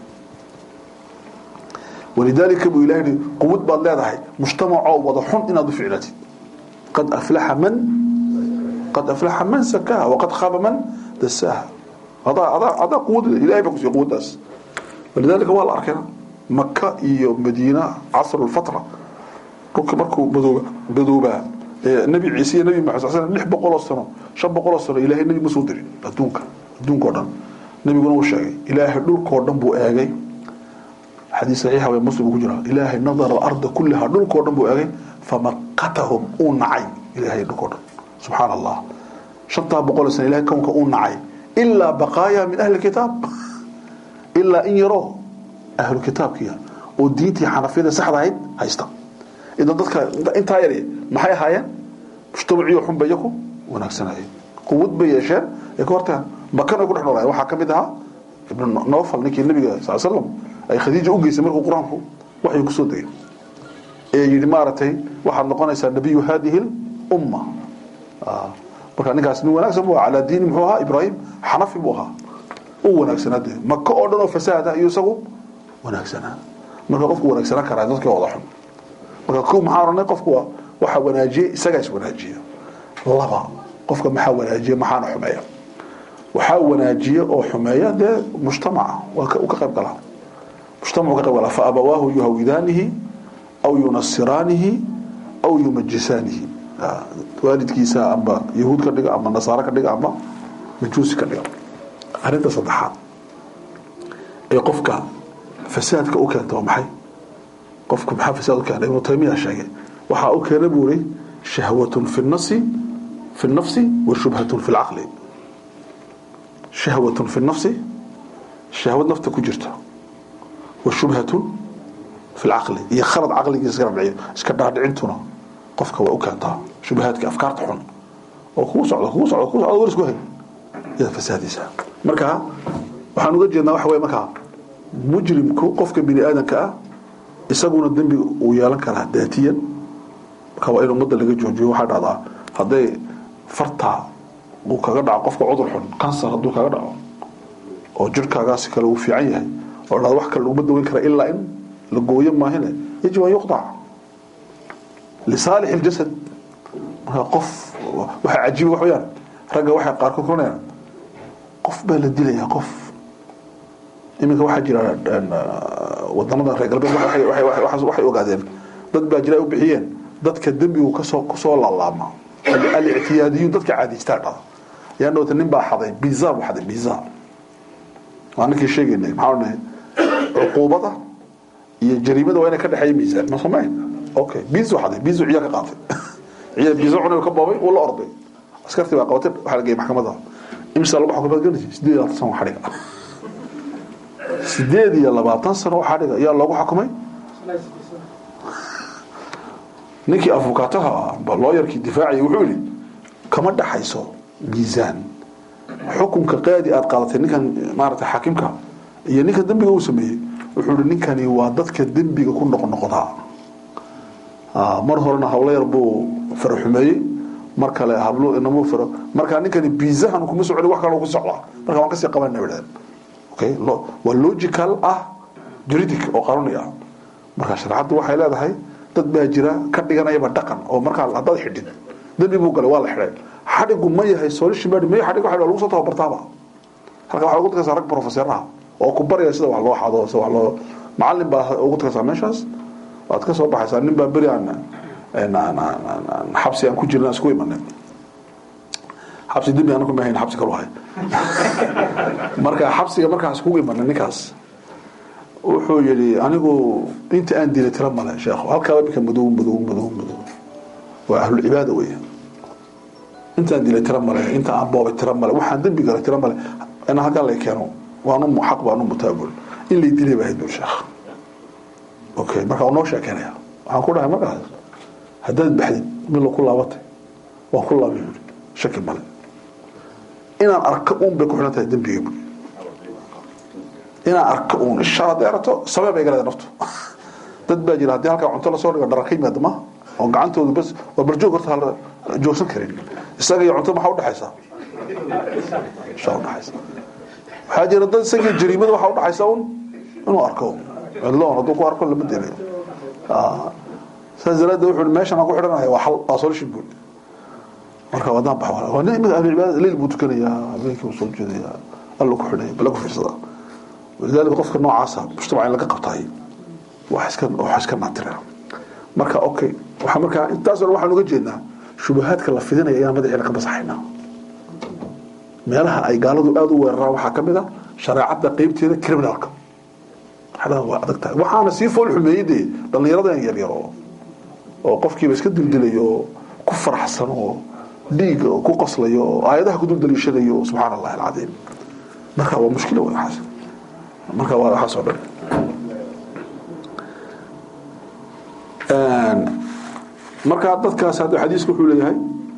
walidaalika buu ilahay yidhi quwad baad leedahay mujtamacoo wada xun inaad u ficlatid qad aflaxa man qad aflaxa man sakaha waqad khaaba man dasaaha adaa adaa adaa quwad leh ilahay baa kusiiya quwaddaas walidaalika waa la arkayna maka iyo madiina casru lfatra dhulka markuu madooba madoobaa nabi ciise iyo nabi maxamed sal lix boqoloo sano shan boqoloo sano ilaahay nabi ma soo dirin adduunka adduunka o dhan nabiguna uu sheegay ilaahay dhulkao dhan buu eegay xadiis saxiixa way muslim ku jira ilaahay nadara alarda kullaha dhulkao dhan buu eegay famaqatahum uu nacay ilaahay dhulkao dhan subxaan allah shantaa boqol sano ilahay kownka uu nacay ilaa baqaaya min ahli kitaab ilaa in yaroo ahlu kitaabkiya oo diintii xanafiyada saxda ahayd haysta idan dadka intaa yar maxay ahaayeen mujtamaciyo xunba iyaku wanaagsanayeen quwad bay yeesheen ay ka hortagaan makan ay ku dhex noolaayeen waxaa ka mid ahaa ibnu nofal ninkii nabiga sal slam ay khadiija u geysay markuu qur-aanku waxay kusoo degay ee yidhi maaragtay waxaad noqonaysaa nabiyu hadihi lumma marka ninkaas nin wanaagsan buu ahaa calaa diini muxuu ahaa ibraahim xanafi buu ahaa u wanaagsanaa dee maka oo dhan oo fasaada iyo isagu wanaagsanaa marka qofku wanaagsanaan karaa dadkii wada xun marka ko maxaa oranay qofku waa waxa wanaajiye isagaa is wanaajiya laba qofka maxaa wanaajiya maxaana xumeeya waxaa wanaajiya oo xumeeya dee mujtamaca waa ka qayb galaa mujtamacu ka qayb galaa fa abawaahu yuhawidaanihi aw yunasiraanihi aw yumajisaanihi waalidkiisa amba yahuud ka dhiga ama nasaaro ka dhiga ama majuusi ka dhiga arrinta saddexaad ee qofka fasaadka u keenta waa maxay qofku maxaa fasaad u keena ibnu taymiya sheegay waxaa u keena buu ri shahwatun fi nafsi fi nafsi wa shubhatun fi lcaqli shahwatun fi nafsi shahwad nafta ku jirta wa shubhatun fi lcaqli iyo khalad caqligiisa iska rabciyo iska dhaadhicintuna qofka waa u keentaa shubahaadka afkaarta xun oo kugu socdo kugu socdo kugu socdo war isku hay iyada fasaadiisa marka waxaan uga jeednaa waxa weye markaa mujrimku qofka bini aadamka ah isaguna dembi uu yeelan karaa daatiyan marka waa in ummadda laga joojiyo waxaa dhacdaa hadday fartaa uu kaga dhaco qofka cudur xun kansar hadduu kaga dhaco oo jirhkaagaasi kale uu fiican yahay oo dhada wax kale laguma daweyn kara ilaa in la gooyo maahine yajib an yuqdac lisaalix iljasad marka qof waxaa cajiiba wax weyaan ragga waxay qaarkood kuranayaan qof baa la dilayaa qof iminka waxaa jira wadanada reer galbeed waxay ogaadeen dad baa jira ay u bixiyeen dadka dembigu kasoo kusoo laalaama alictiyaadiyuun dadka caadiystaa dhada yaa dhowta nin baa xaday biza buu xaday biza waa ninkii sheegaynay maxaa odhanahay cuquubada iyo jariimada waa inay ka dhexeeya miisaan ma samayn okay bizo xaday bizo ciyaa ka qaatay ciyaa bizo cunay ka boobay uu la orday askartii baa qabatay waxaa la geeyay maxkamadda imisa laba xukuumad gelinaysa sideed iyo labaatan sano xadhiga sideed iyo labaatan sano xadhiga ayaa loogu xukumay ninkii afukaataha looyarkii difaaciyay wuxuu yihi kama dhaxayso miisaan xukunka qaadi aad qaadatay ninkan maaragtay xaakimka iyo ninka dembiga uu sameeyey wuxuu yihi ninkani waa dadka dembiga ku noqnoqdaa mar horena hawlo yar buu faro xumeeyey mar kale hablo inamuu faro markaa ninkani biizahan kuma soconi wax kale ku socdaa marka waan kasii qabanayna bidhaheen okay waa logical ah juridic oo qanuni ah marka shareecaddu waxay leedahay dad baa jira ka dhiganayaba dhaqan oo markaa haddaad xidhin dembi buu galay waa la xidhay xadhigu ma yahay solution baa may xadhig waxa lagu soo tababartaaba halka waxaa ugu tagaysaa rag professoraha oo ku baraya sida wax loo xado sida wax loo macallin baa ugu tagaysaa meeshaas waad ka soo baxaysaa nin baa beri aan xabsi aan ku jirna isku imanay xabsi dembi anaku ma hayn xabsi kalu hay marka xabsiga markaas kugu imanay ninkaas wuxuu yidhi anigu inta aan dilay tira male sheekhu halkaa imika madow madow madow madow waa ahlulcibaada weya intaan dilay tira male inta aan boobay tira male waxaan dembi galay tira male in halkaa lay keeno waanu xaq baanu mutaabul in lay dilay baa hayd bul sheekh okay marka noo sheekeynaya waxaan ku dhahay markaas haddaad baxdid milo ku laabatay waan ku laabay buuri shaki male inaan arko uun bay ku xidhan tahay dembiga buuri inaan arko uun isha hadday aragto sabee bay galeeda naftu dad baa jira haddii halkaa cunto lasoo dhigo dhara ka yimaada ma oo gacantoodu bas waa barjoog horta hala joogsan karin isaga iyo cunto maxaa udhexaysa shaa udhexaysa waxaa jira dad isagii jariimada waxaa udhexaysa un inuu arko cidloon hadduu ku arko lama delayo saas daraaddeed wuxuu meeshan aan ku xidhanaya waa xal waa solution buul marka wadaan bax waa nin imika ahlu cibaada leyl buu tukanayaa habeenkii buu soo jeedayaa alla ku xidhaya bala ku fiirsadaa walidaalika qofka noocaasa mujtamaca in laga qabtaay wax iska wax iska naatira marka okay waxa marka intaas oo waxaan uga jeednaa shubahaadka la fidinaya ayaan madaxeena ka basaxaynaa meelaha ay gaaladu aada u weeraraan waxaa ka mid a shareecadda qeybteeda criminalka xadaha waa adag tahay waxaana sii fool xumeeyey dee dhallinyaradan yaryaro oo qofkiiba iska dildilayo oo ku faraxsan oo dhiiga oo ku qoslayo oo aayadaha ku duldaliishanayo subxaana allahi alcadiim marka waa mushkila wey waxaas marka waa waxaas oo dhan marka dadkaas hadda xadiisku wuxuu leeyahay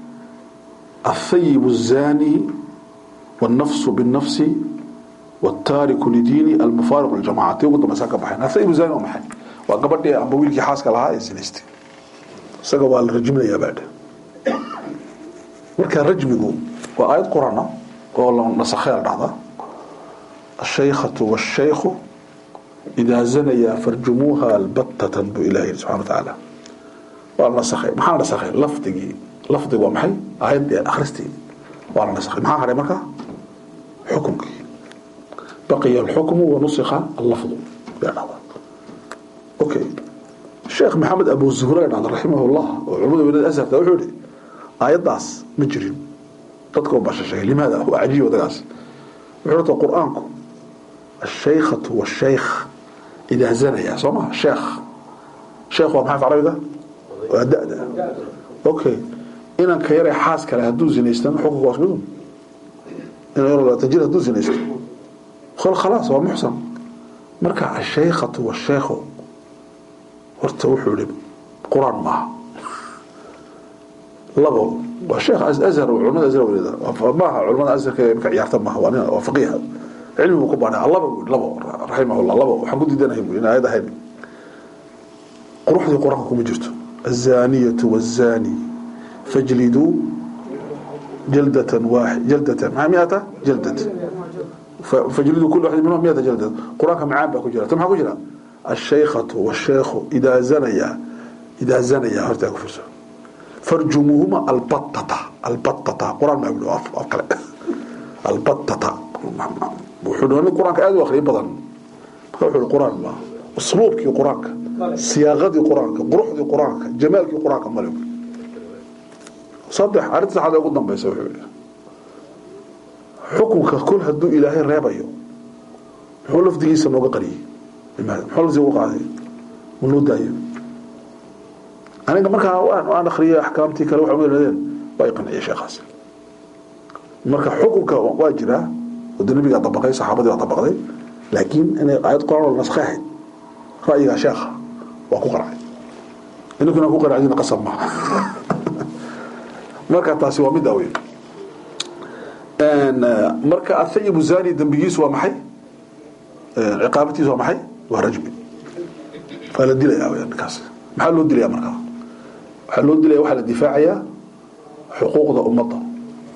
الثيب الزاني والنفس بالنفس والتارك لديني المفارق للجماعة تيقول طبعا ساكا بحين الثيب الزاني ومحين وقبل أبو ويلكي حاسك لها يزنستي ساكا والرجم لي بعد marka rajmigu waa aayad qurana oo la nasakhay dhacda الشيخة والشيخ إذا زنيا فرجموها البتة بإلهي سبحانه وتعالى waa nasakhay maxaa nasakhay lafdigii lafdigu waa maxay aayadii akhristii waa la nasakhay maxaa haray marka xukunkii baqiya alxukmu wanusikha allafdu yaa dhacda okay sheekh maxamed abu zuhra yaa dhacda raximahullah oo culimada weynada asharta wuxuu yihi aayaddaas ma jirin dadka u bashashay limaada waa cajiib wadagaas wuxuu rata qur-aanku الشيخة والشيخ إذا زنيا سمع شيخ شيخ ومحا في عربي وأدأ أوكي إن كيري حاس كلا هدو زنيستان حقوق واسمدون إن يرى تجير هدو زنيستان خل خلاص هو محسن مركع الشيخة والشيخ ورتوحوا لي قرآن معه لغو والشيخ أزهر وعلماء أزهر وليدا معها علماء أزهر كيف يعتم معه وفقيها علمي ku baanay Allah buu labo rahimahullah labo waxaan ku diidanahay in ayada ahayn quruxdii quraanka kuma jirto الزانية والزاني فاجلدوا جلدة واحد جلدة مع مئة جلدة فاجلدوا كل واحد منهم مئة جلدة قرانك معان باكو جرا تم حكو جرا الشيخة والشيخ إذا زنيا إذا زنيا هرتا كفرسو فرجموهما البطة البطة قرآن ما يقولوا أفكار البطة wuxuu dhooni qur-aanka aad u akhriyo badan marka wuxuu qur-aan ma usluubkii qur-aanka siyaaqadii qur-aanka quruxdii qur-aanka jamaalkii qur-aanka male saddex arrinta saxaad ugu dambaysa wuxuu yidhi xukunka kol hadduu ilaahay reebayo muxuu lafdigiisa nooga qariyey limaada muxuu lafdiga ugu qaaday ma loo daayo aniga markaa aan akhriyay axkaamtii kale waxa umadeen waa i qanciyay sheekhaas marka xukunka waa jiraa wada nabigaa dabaqay saxaabadii baa dabaqday laakiin inay aayad quraan oo naskhay ahayd ra'yigaa sheekha waa ku qaracay ininkuna ku qaracdina qasab maaha marka taasi waa mid aweyn marka athayibu zani dembigiisu waa maxay ciqaabatiisu waa maxay waa rajmi waa la dilaya weyaan ninkaas maxaa loo dilaya markaa waxaa loo dilaya waxaa la difaacayaa xuquuqda ummadda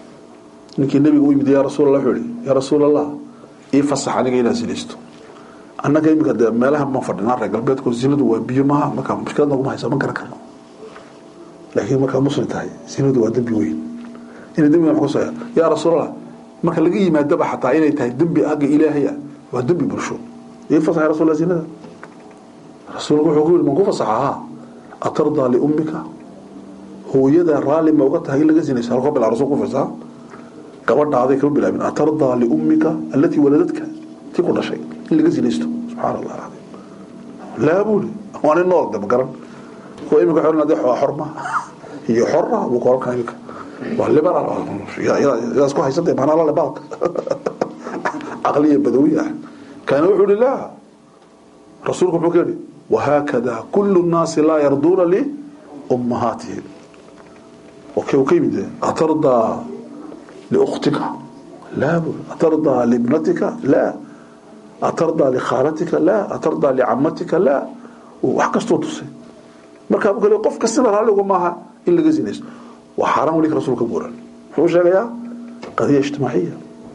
ninkii nabiga u yimid yaa rasuul allah wuxuu yihi yaa rasuul allah ii fasax aniga inaan sinaysto annaga iminka dee meelaha ma fadhinaa reer galbeedko zinadu waa biyo maaha marka mushkilad naguma haysa ma garan karno laakiin markaa muslim tahay zinadu waa dembi weyn inay dembiga ma kusaya yaa rasuulallah marka laga yimaadaba xataa inay tahay dembi agga ilaahaya waa dembi bulsho ii fasaxay rasuullah zinada rasuulku wuxuu ku yidhi man ku fasaxahaa atardaa liummika hooyada raalli ma uga tahay in laga zinayso halkoo bilaa rasul ku fasaa gabadhaaday kama bilaabin atardaa liummika allatii waladadka tii ku dhashay in laga zinaysto subxaana allah alcadiim laa buuli waa nin nool de ma garan kuwa imika xoran hadii waa xorma iyo xorra buu koran karaa imika waa liberal yaas ku haysantay maanaa la lebaalka caqliya badawi ah kaana wuxuu yihi laa rasuulku muxuu ka yidhi wahaakada kullu nnaasi laa yarduuna liummahaatihim okay uu ka yimid atardaa liukhtika laa buuli atardaa liibnatika laa atardaa likhaalatika laa atardaa licamatika laa wax kastoo tusay markaa bu kale qof kastana raalligu maaha in laga zinaysto waa xaaraan weli rasuulka buuran muxuu sheegayaa qadiya ijtimaaciya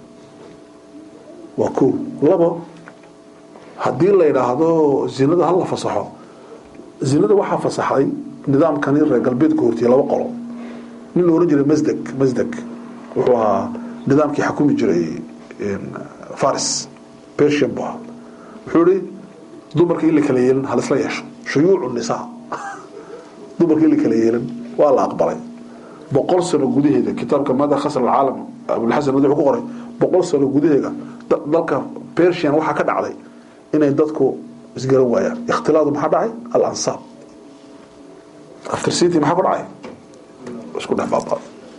waa ko labo haddii la yidhaahdo zinada hala fasaxo zinada waxaa fasaxday nidaamkani reer galbeedka hortiyay laba qolo nin la ohan jiray masdeg masdeg wuxuu ahaa nidaamkii xakumi jiray faris persian bu ahaa wuxuu ihi dumarka in la kala yeelin halisla yeesho shuyuucu nisaa dumarka in la kala yeelin waa la aqbalay boqol sano gudaheeda kitaabka mada khasr alcaalam abulxasan madaxuu ku qoray boqol sano gudaheeda dalka persian waxaa ka dhacday inay dadku isgaran waayaan ikhtilaadu maxaa dhacay alansaab aftercity maxaa ku dhacay isku dhex baabaa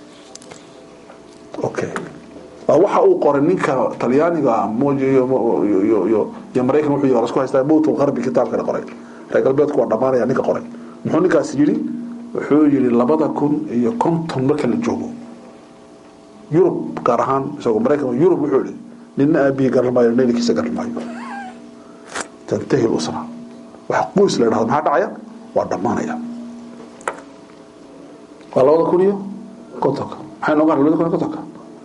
okay waxa uu qoray ninka talyaaniga iyo maraykan wuxuu yiri isku haystaa mowt alqarbi kitaabkana qoray reer galbeedku waa dhammaanaya ninka qoray muxuu ninkaas yidhi wuxuu yidhi labada kun iyo konton marka la joogo yurub gaar ahaan isagoo maraykan yurub wuxuu yidhi nina aabihii garan maayo naylikiisa garan maayo tantahi lusra wax qoys la dhahdo maxaa dhacaya waa dhammaanaya waa labada kun iyo kontonka maxay noogaan labada kun iyo kontonka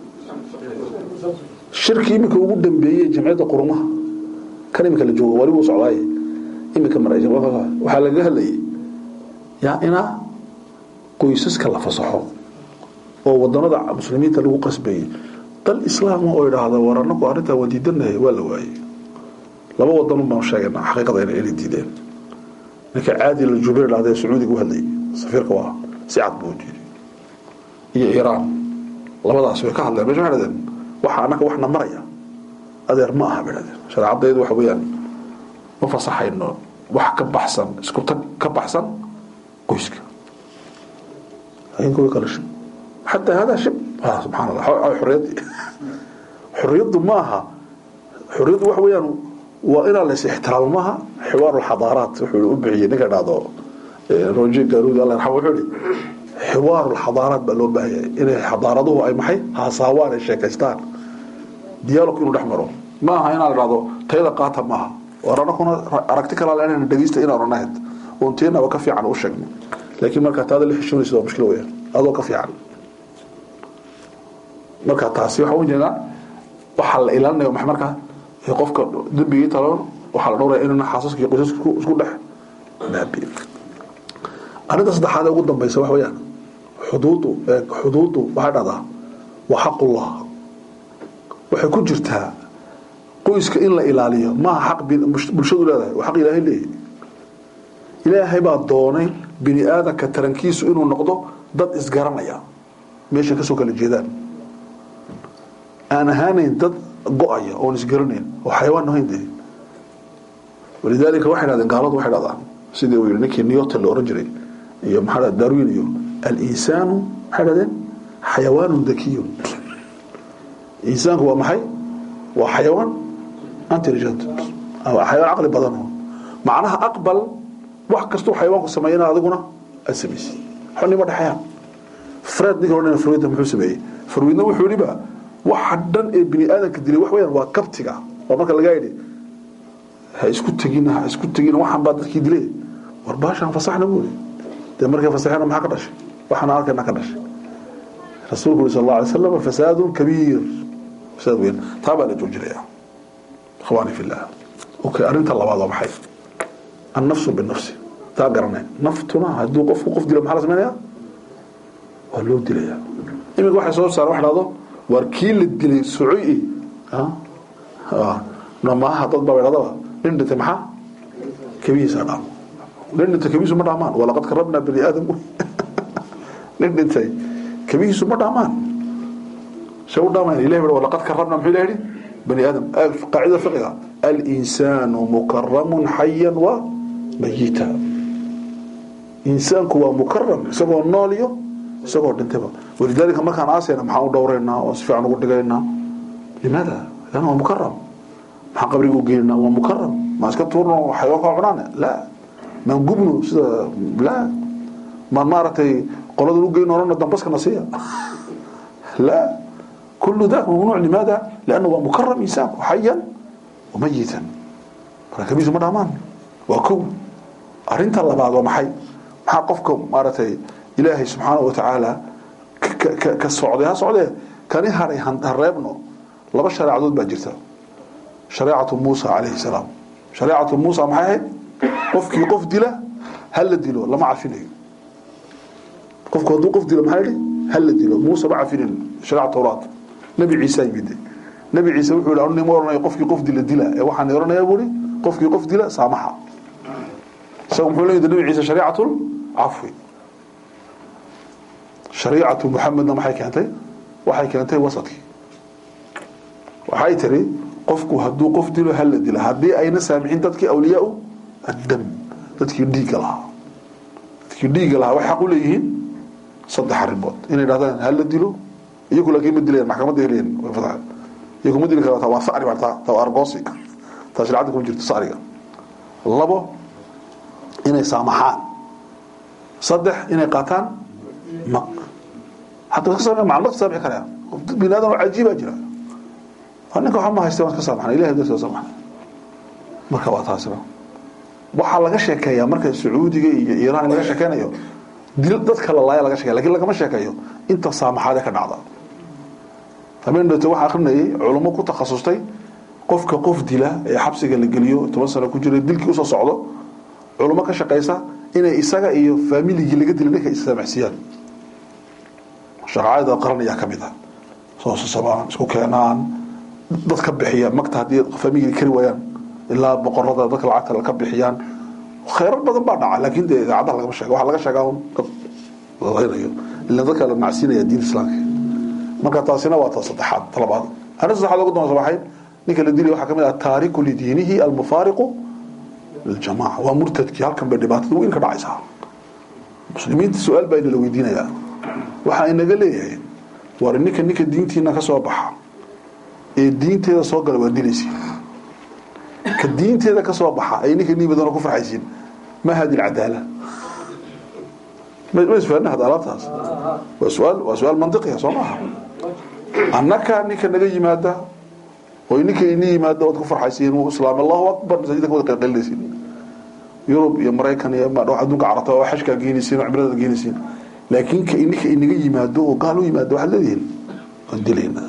shirki iminka ugu dambeeyey jamciyadda qurumaha kan iminka la joogo wali wuu socdaaye iminka waxaa lagaga hadlayay yaa inaa qoysaska la fasaxo oo wadanada muslimiinta lagu qasbayay dal islaama oo idhaahda war anaku arrintaa waa diidanahay waa la waayey laba wadan baan sheegayna xaqiiqada inay diideen ninka caadi la jubayr idhahda sacuudiga u hadlayay safiirka waa si cad buu diiday iyo iiraan labadaas way ka hadleen meesha waxay dhahdeen waxa annaga waxna maraya adeer ma aha bay dhahdeen shareecadaydu waxa weeyaan ma fasaxayno wax ka baxsan isku tag ka baxsan qoyska ayinka way kala shib xataa hada shib subxaan allah xorriyadii xorriyaddu ma aha xorriyaddu waxa weeyaan waa inaa la is ixtiraamo maaha xiwaaru lxadaaraat wuxuu u bixiyey ninka dhahdo roje garuud allah yarxam wuxuu ihi xiwaaru lxadaaraat baa loo baahaya inay xadaaraduhu ay maxay haasaawaan ay sheekaystaan dialog inuu dhex maro ma aha inaa la dhahdo tayada qaata maaha war anakuna aragti kalaa inayna dhegeysta inaan onahayd oon teenaba ka fiican u sheegno laakiin markaa taada la xishoonaysa waa mushkil weyaan adoo ka fiican marka taasi waxaa ujeedaa waxaa la ilaalinayo maxay markaa qofka dembigii taloon waxaa la dhowraya inuna xaasaska iyo qoysaska isku dhex baabiin arrinta saddexaad ee ugu dambaysa waxa weeyaan xuduudu xuduudu waxay dhahdaa waa xaqullah waxay ku jirtaa qoyska in la ilaaliyo maaha xaq bulshadu leedahay waa xaq ilaahay leeyahy ilaahay baa doonay bini aadanka tarankiisu inuu noqdo dad isgaranaya meeshay kasoo kala jeedaan aan ahaanayn dad go-aya oon isgaranayn oo xayawaan ahayn dee walidaalika waxay dhahdeen gaaladu waxay dhahdaan sidii uu yidhi ninkii newton la oran jiray iyo maxaa dhaha darwin iyo al-insaanu maxay dhahdeen xayawaanun dakiyun insaanku waa maxay waa xayawaan intelligent xayawaan caqli badan macnaha aqbal wax kastuu xayawaanku sameeyana adiguna aad samaysid xonima dhexayaan fred ninka odhan farwida muxuu sameeyey farwidna wuxuu yidhiba waxa dhan ee bini aadanka dilay wax weeyaan waa kabtiga oo marka lagaa yidhi ha isku tegina ha isku tegina waxaan baa dadkii dilay war baashaan fasaxna buuri dee markay fasaxeena maxaa ka dhashay waxaana arkayna ka dhashay rasuulku uri sal alla alay slam fasaadun kabiir fasaad weyn taa baa la joojinaya ikhwaani fillah okay arrinta labaad waa maxay annafsu binafsi taa garanay naftuna hadduu qofku qof dilo maxaa la sameynaya waa loo dilaya iminka waxay soo saaren wax dhahdo waar kii la dilay socoy maaha dad baa dhadaba nin dhintay maxaa kabihiisa dhaamo nin dhintay kabihiisu ma dhaamaan walaqad karabnaa bani aadam nin dhintay kabihiisu ma dhaamaan se u dhaamaan ilahi baa walaqad karabnaa muxuu ilahi yidhi bani aadam qaacida fiqiga alinsaanu mukaramun xayan wa mayita insaanku waa mukaram isagoo nool iyo isagoo dhintayba walidaalika markaan aasayna maxaan u dhowraynaa oo si fiican ugu dhigaynaa limaada lan waa mukaram maxaan qabriga u geeninaa waa mukaram maan iska tuurno xayawaan kaa cunaane la maan gubno sida la maan maaragtay qoladan u geyno orana dambaskana siiya la كل ذاك ممنوع لماذا لأنه هو مكرم إنسان حيا وميتا كبيس ما دامان وكو أرنت الله بعض ومحي محا قفكم مارتي إلهي سبحانه وتعالى كالسعودية سعودية كان يهري هريبنو لما شريعة دود باجرتا شريعة موسى عليه السلام شريعة موسى محي قفكي قف دله هل دلو لما عفينه قفك ودو قف دله محي هل دلو موسى ما عفينه شريعة التوراة nabi ciise yimid nabi ciise wuxuu yidhi anima oranaya qofkii qof dila dila ee waxaan oranayaa buuri qofkii qof dila saamaxa isagu muxuu leeyahay nabi ciise shariicatul cafwi shariicatu muxamedna maxay keentay waxay keentay wasadkii waxay tiri qofku hadduu qof dilo hala dila haddii ayna saamixin dadkii awliyaa addam dadkii dhiigga lahaa dadkii dhiigga lahaa waxay xaq u leeyihiin saddex arrimood inay dhahdaan hala dilo iyagu laakiin ma dilayaan maxkamadda helayaan way fadaan iyagu ma dili kartaa waa sacri bartaa taa waa argoosi taa shariicada kuma jirto sacriga labo inay saamaxaan saddex inay qaataan maq hataa ka saamix macluumaad saamix karaya bini aadan oo cajiibaa jira waa ninka waxba ma haysta waan ka saamaxnay ilahay dartiisa saamaxnay marka waa taasina waxaa laga sheekeeyaa marka sacuudiga iyo iiraan laga sheekeynayo dil dadka la laaya laga sheekaya lakin lagama sheekeeyo inta saamaxaade ka dhacda habeen dhate waxaa akrinayay culummo ku takhasustay qofka qof dila ee xabsiga la geliyo toban sano ku jira dilkii usoo socdo culummo ka shaqaysa inay isaga iyo faamiligii laga dilay ninka issaamaxsiiyaan shaqaacada qaran ayaa ka mid ah soo sasabaan isku keenaan dad ka bixiya magta haddii faamigii kari waayaan ilaa boqorada dadka lacagta ka bixiyaan khayrar badan baa dhaca laakiin dee idaacadaha lagama sheega waxaa laga sheegaa un dad ladaynayo ila dadka la macsinaya diin islaamka marka taasina waa ta saddexaad talabaad arrin saddexaad ugu dambaysa waxay ninka la dilay waxaa ka mid ah taariku lidiinihi almufaariqu liljamaca waa murtadkii halkan bay dhibaatada weyn ka dhacaysaa muslimiinta su-aal baa inala weydiinayaa waxaa inaga leeyahay war ninka ninka diintiina ka soo baxa ee diinteeda soo gala waa dilaysiin ka diinteeda ka soo baxa ay ninka niibadoona ku farxaysiin ma hadi alcadaala ma isfahanna hada alaabtaas waa su-aal waa su-aal mantiqiya soo maaha annaka ninka naga yimaada oo ninka ini yimaada ood ku farxaysiin wuu islaam allahu akbar masaajidka ka wada qeylqeylinaysiin yurub iyo maraykan iyo adduunka carabta waa xashkaa geenaysiin oo cibradada geenaysiin laakiin ka ninka inaga yimaado oo gaal u yimaado waxaad leedihiin waan dilaynaa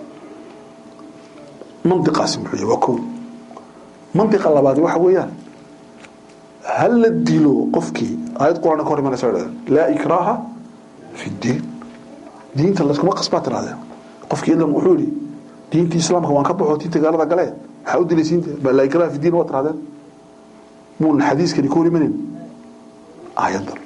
mantiqaasi muxuu yahay waa kow mantiqa labaad waxa weeyaan hal la dilo qofkii aayad quraan ka hor imanaysa dhahdeen laa ikraaha fi diin diinta layskuma qasbaa tirahdeen qofkii idan wuxuu yidhi diintii islaamka waan ka baxo diinta gaalada galee maxaa u dilaysiinta laa ikraaha fi diin waa tirahdeen muun xadiiskani ka hor imanin aayadan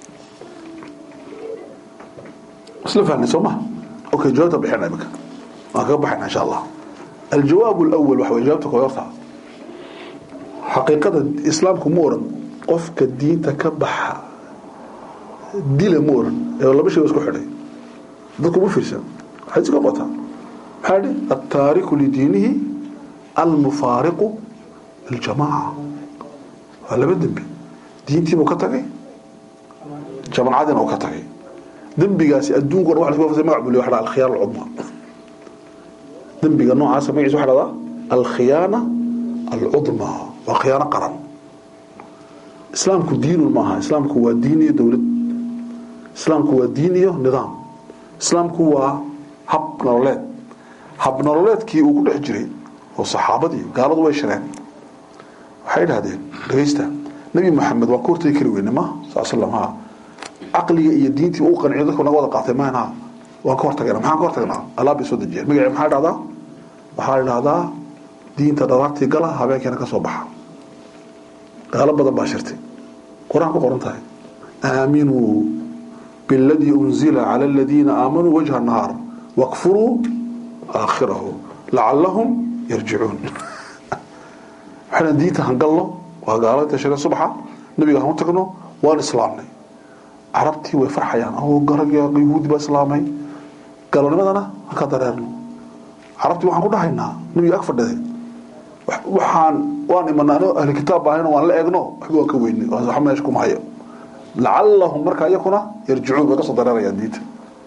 isla fahnay soo maha okay jawaabta bixina imika waan kaga baxayna insha allah aljawaab alawal waxa weye jawaabta koyorta xaqiiqada islaamku ma oran qofka diinta ka baxa dila ma oran ee laba shay isku xidhay dadku ma fiirsan waxay iska qotaa maxaa dhi altaariku lidiinihi almufaariqu liljamaaca waa laba dembi diintiibuu ka tagay jamacadina uu ka tagay dembigaasi adduunka o dhan wa lasku magac buliya waxa dhaa alkhiyaana alcudma dembiga noocaasa magaciisa waxa dhahdaa alkhiyaana alcudma waa khiyaano qaran islaamku diinun maaha islaamku waa diin iyo dowlad islaamku waa diin iyo nidaam islaamku waa hab nololeed hab nololeedkii uu ku dhex jiray oo saxaabadii gaaladu way shireen waxay idhahdeen dhegaysta nebi maxamed waan ka hortagi kari weyne ma sal slam ha caqliga iyo diintii uu qanciyo dadku naga wada qaatay mahna waan ka hortagana maxaan ka hortagnaa alaab bay soo dejiyeen magaci maxaa dhahdaa waxaa idhahdaa diinta dhalaartii gala habeenkeena ka soo baxa gaalo badan baa shirtay qur-aan ku qoran tahay aaminuu biاladii unzila cala aladiina aamanuu wajha nahaar wakfuruu aakhirahu lacalahum yarjicuun waxayna diinta hangalno waa gaalada shireen subaxa nabiga han u tagno waan islaamnay carabtii way farxayaan oo garag yahuudi baa islaamay galonimadana halkaa dareerno carabtii waxaan ku dhahaynaa nabiga ag fadhiday waxaan waan imanaa anoo ahli kitaab baahayno waan la eegno waxba waan ka weynay wax meesha kuma hayo lacallahum markaa iyakuna yarjicuun way ka soo dareerayaan diinta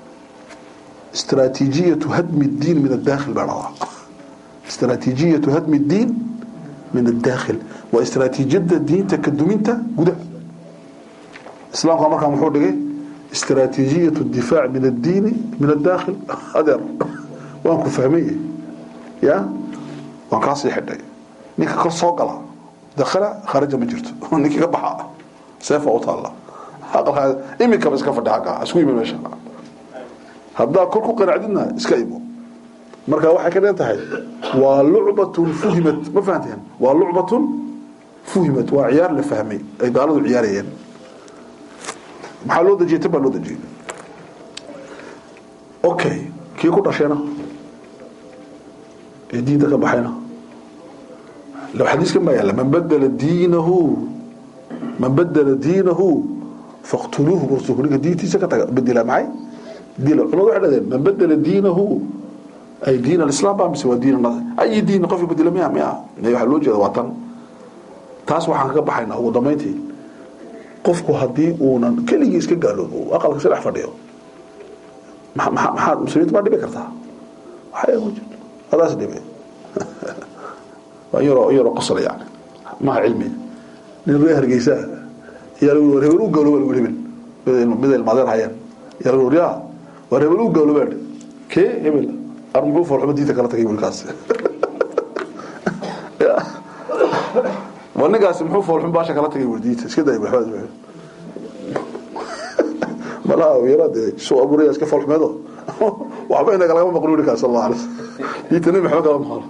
استراتيجية هدم الدين من الداخل بعضها استراتيجية هدم الدين من الداخل واستراتيجية الدين تكدمينتا قد اسلام قام مركا محور دقي استراتيجية الدفاع من الدين من الداخل هذا وانكو فهمية يا وانكو عصي حدي نيكا كل صوقلا دخل خارج مجرت نيكا كبحا سيفا وطالله هذا هذا إمي كبس كفر حقا أسوي من مشاء haddaa kor ku qanacdidna iska imo marka waxay ka dhan tahay waa lucbatun fuhimat ma fahanteen waa lucbatun fuhimat waa ciyaar la fahmay ay gaaladu ciyaarayeen maxaa loo dejiyay tan baa loo dejiyay okay kii ku dhashayna ee diinta ka baxayna لو حديث كما يلا من بدل دينه من بدل دينه فاقتلوه برسوله دينتي سكت بدل معي دين علماء waxay من بدل دينه أي دين الإسلام بقى مسوى دين النصر أي دين قف بدل مياه مياه إنه يحلو جدا وطن taas waxaan ka baxaynaa ugu dambeyntii qofku haddii uunan keligii iska gaaloobo aqalka si dhex fadhiyo maxaa muslimiinta baa dhibi kartaa waxay ku jirto hadaas dhibe waa yaroo yaroo qosla yani maha cilmi nin ree hargeysa yaa lagu war hebel u gaalooba lagu hebel mid ilmaadeen hayeen yaa lagu yaa war hebel u gaalooba kee hebel ar muxuu foolxumo diinta kala tagay wilkaas waa ninkaasi muxuu foolxun baasha kala tagay wardiinta iska day waxba malaha yara dee soo abuuraya iska foolxumeedo waxba inaga lagama maqlo ninkaas sallallahu alayhi wasallam diinta nabi maxamed kala maqlo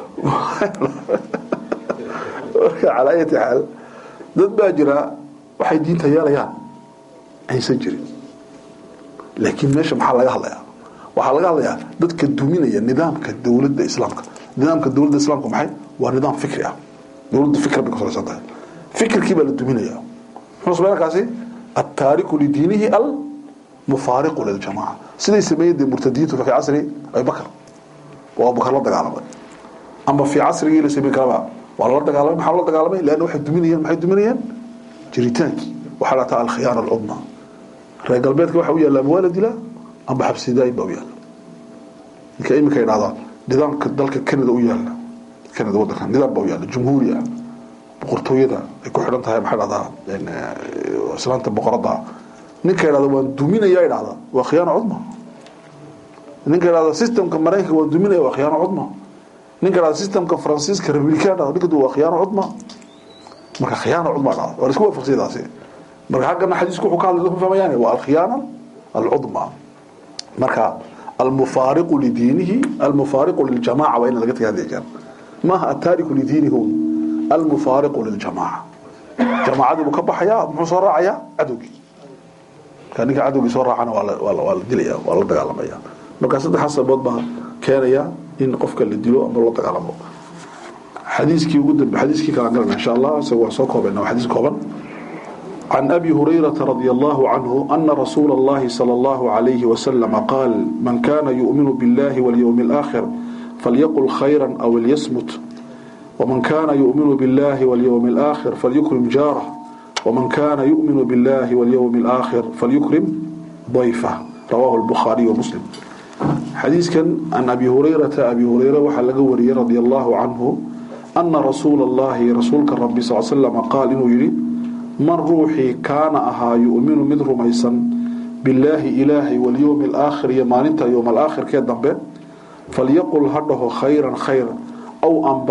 marka calaa ayati xaal dad baa jira waxay diinta yeelayaan aysan jirin laakiin meesha maxaa laga hadlayaa waxaa laga hadlayaa dadka duminaya nidaamka dowladda islaamka nidaamka dowladda islaamka maxay waa nidaam fikri ah dowladda fikr bay ku salaysan tahay fikirkii baa la duminaya muxuu sameeyaa kaasi التارك لدينه المفارق للجماعة سيدي سمية المرتدين في عصر أبي بكر وأبو بكر لا دقالمي أما في عصر إلى سبيل كلام والله دقالمي محل دقالمي لأنه واحد دمينيا محد دمينيا جريتانك وحالتها الخيانة العظمى رأي قلبيتك waxa u yaala waalid ila amba xabsidaay baa u yaala ninka imika yiraahdo nidaamka dalka Canada u yaala Canada wadanka nidaam baa u yaala jumhuuriya boqortooyada ay ku xidhan tahay maxaa dhahdaa islaanta boqorada ninka yiraahdo waan duminaya yiraahdo waa khiyaano cudma ninka yiraahdo systemka mareykanka waan duminaya waa khiyaano cudma ninka yiraahdo systemka faransiiska republicana ninka waa khiyaano cudma marka khiyaano cudma dhahdo waa isku waafaqsidaasi marka xaqana xadiisku wuxuu ka hadlay ku fahmayaan waa al-khiyaana al-udma marka al-mufariq li dinihi al-mufariq lil jamaa wa in laga tagay hadii jeer ma ha at-tariq li dinihi al-mufariq lil jamaa jamaacadu buu ka baxaya muxuu soo raacaya cadowgi kan ninka cadowgi soo raacana waa la waa la dilaya waa la dagaalamaya marka saddex sababood baa keenaya in qofka la dilo ama la dagaalamo xadiiskii ugu dambe xadiiskii kala garan insha Allah soo soo koobana xadiis kooban عن أبي هريرة رضي الله عنه أن رسول الله صلى الله عليه وسلم قال من كان يؤمن بالله واليوم الآخر فليقل خيرا أو ليصمت ومن كان يؤمن بالله واليوم الآخر فليكرم جاره ومن كان يؤمن بالله واليوم الآخر فليكرم ضيفه رواه البخاري ومسلم حديث كان عن أبي هريرة أبي هريرة وحلق وري رضي الله عنه أن رسول الله رسولك الرب صلى الله عليه وسلم قال إنه يريد من روحي كان أها يؤمن من رميسا بالله إلهي واليوم الآخر يماننت يوم الآخر كدن به فليقل هده خيرا خيرا أو أنباء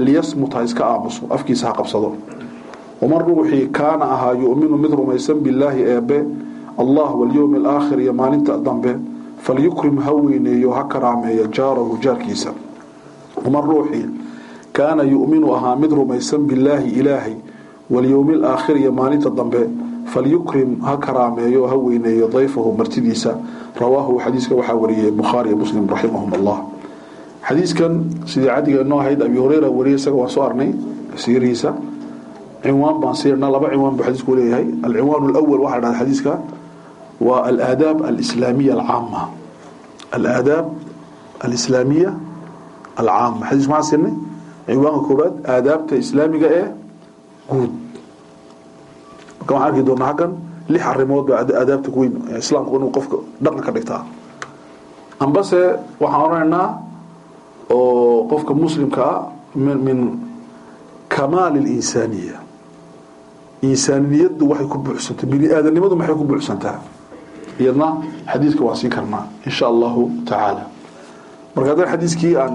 liyasmut ha iska aamuso afkiisa ha qabsado waman ruuxii kaana ahaa yuminu mid rumaysan bilaahi eebe allah walyowmi alaakhir iyo maalinta dambe falyukrim ha weyneeyo ha karaameeyo jaarahu jaarkiisa waman ruuxii kaana yuminu ahaa mid rumaysan bilaahi ilaahay walyowmi alaakhir iyo maalinta dambe falyukrim ha karaameeyo ha weyneeyo dayfahu martidiisa rawaahu xadiiska waxaa wariyey bukhaari iyo muslim raximahum allah xadiiskan sidii cadiga noo ahayd abi hureyra wariyay isaga waan soo arnay siirihiisa cinwaan baan siirnaa laba cinwaan buu xadiisku leeyahay alcinwaan alawal waxaa dhahda xadiiska waa alaadaab alislaamiya alcaama alaadaab alislaamiya alcaama xadiis maxaan siinay cinwaanka koobaad aadaabta islaamiga ee guud marka waxaan arki doonaa halkan lix arrimood baa aadaabta weyn islaamku inuu qofka dhaqan ka dhigtaa ambase waxaan odhanaynaa oo qofka muslimka ah min min kamaal اlinsaaniya insaaniyaddu waxay ku buuxsantay bini aadanimadu maxay ku buuxsantaa iyadna xadiiska waan siin karnaa in sha allahu tacaala marka haddana xadiiskii aan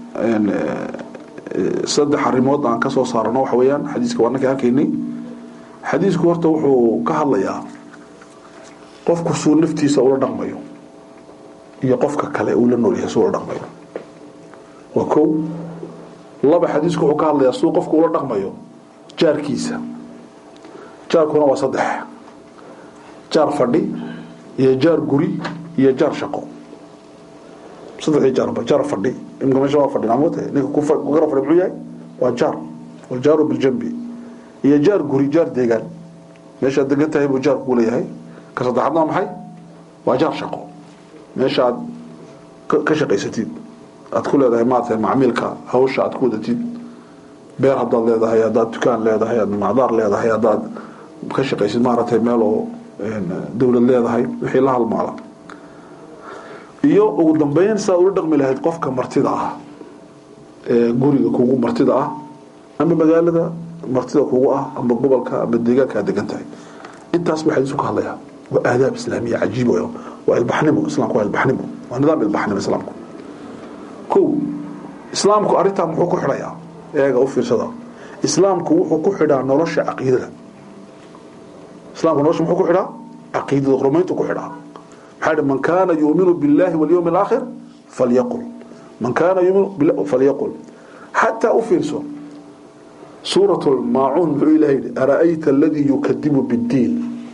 saddex arrimood aan ka soo saarano waxa weeyaan xadiiska waa anaka arkaynay xadiisku horta wuxuu ka hadlayaa qofku suu naftiisa ula dhaqmayo iyo qofka kale uu la nool yahay suu ula dhaqmayo waa kow laba xadiisku wuxuu ka hadlayaa suu qofku ula dhaqmayo jaarkiisa jaarkuna waa saddex jaar fadhi iyo jaar guri iyo jaar shaqo saddexdii jaarba jaar fadhi imka meesha waa fadhin amoota ninka ku gara fadhi muxuu yahay waa jaar waljaaru biljambi iyo jaar guri jaar deegaan meeshaad degan tahay buu jaar kuu leeyahay ka saddexaadna waa maxay waa jaar shaqo meesha aad ka shaqaysatid aad ku leedahay maarata macmiilka hawsha aad ku wadatid beer haddaad leedahay haddaad dukaan leedahay haddaad macdaar leedahay haddaad ka shaqaysid maaragtay meel oo dawlad leedahay wixii la halmaala iyo ugu dambeyn sidaad ula dhaqmi lahayd qofka martida ah ee guriga kugu martida ah ama magaalada martida kugu ah ama gobolka ama deegaanka aad degan tahay intaas buu xadiisku ka hadlayaa waa aadaab islaamiya cajiib weyo waa ilbaxnimo islaamku waa ilbaxnimo waa nidaam ilbaxnimo islaamku kow islaamku arrintan muxuu ku xidhayaa eega u fiirsada islaamku wuxuu ku xidhaa nolosha caqiidada islaamku nolosha muxuu ku xidhaa caqiidada rumayntu ku xidhaa maxaa yidhi man kaana yuuminu billahi walyawmi alaakhir falyaqul man kaana yuuminu falyaqul xataa u fiirso suurat lmaacuun muxuu ilahay yidhi ara'ayta aladii yukadibu biddiin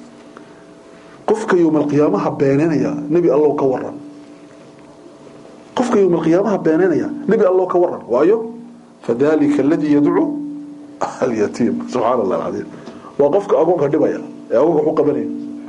qofka yowma alqiyaamaha beenanaya nebi allow ka waran qofka yowma alqiyaamaha beenanaya nebi allow ka waran waayo fadalika aladii yadcuu alyatiim subxaana allah alcadiim waa qofka agoonka dhibaya ee agoonka waxu qabanaya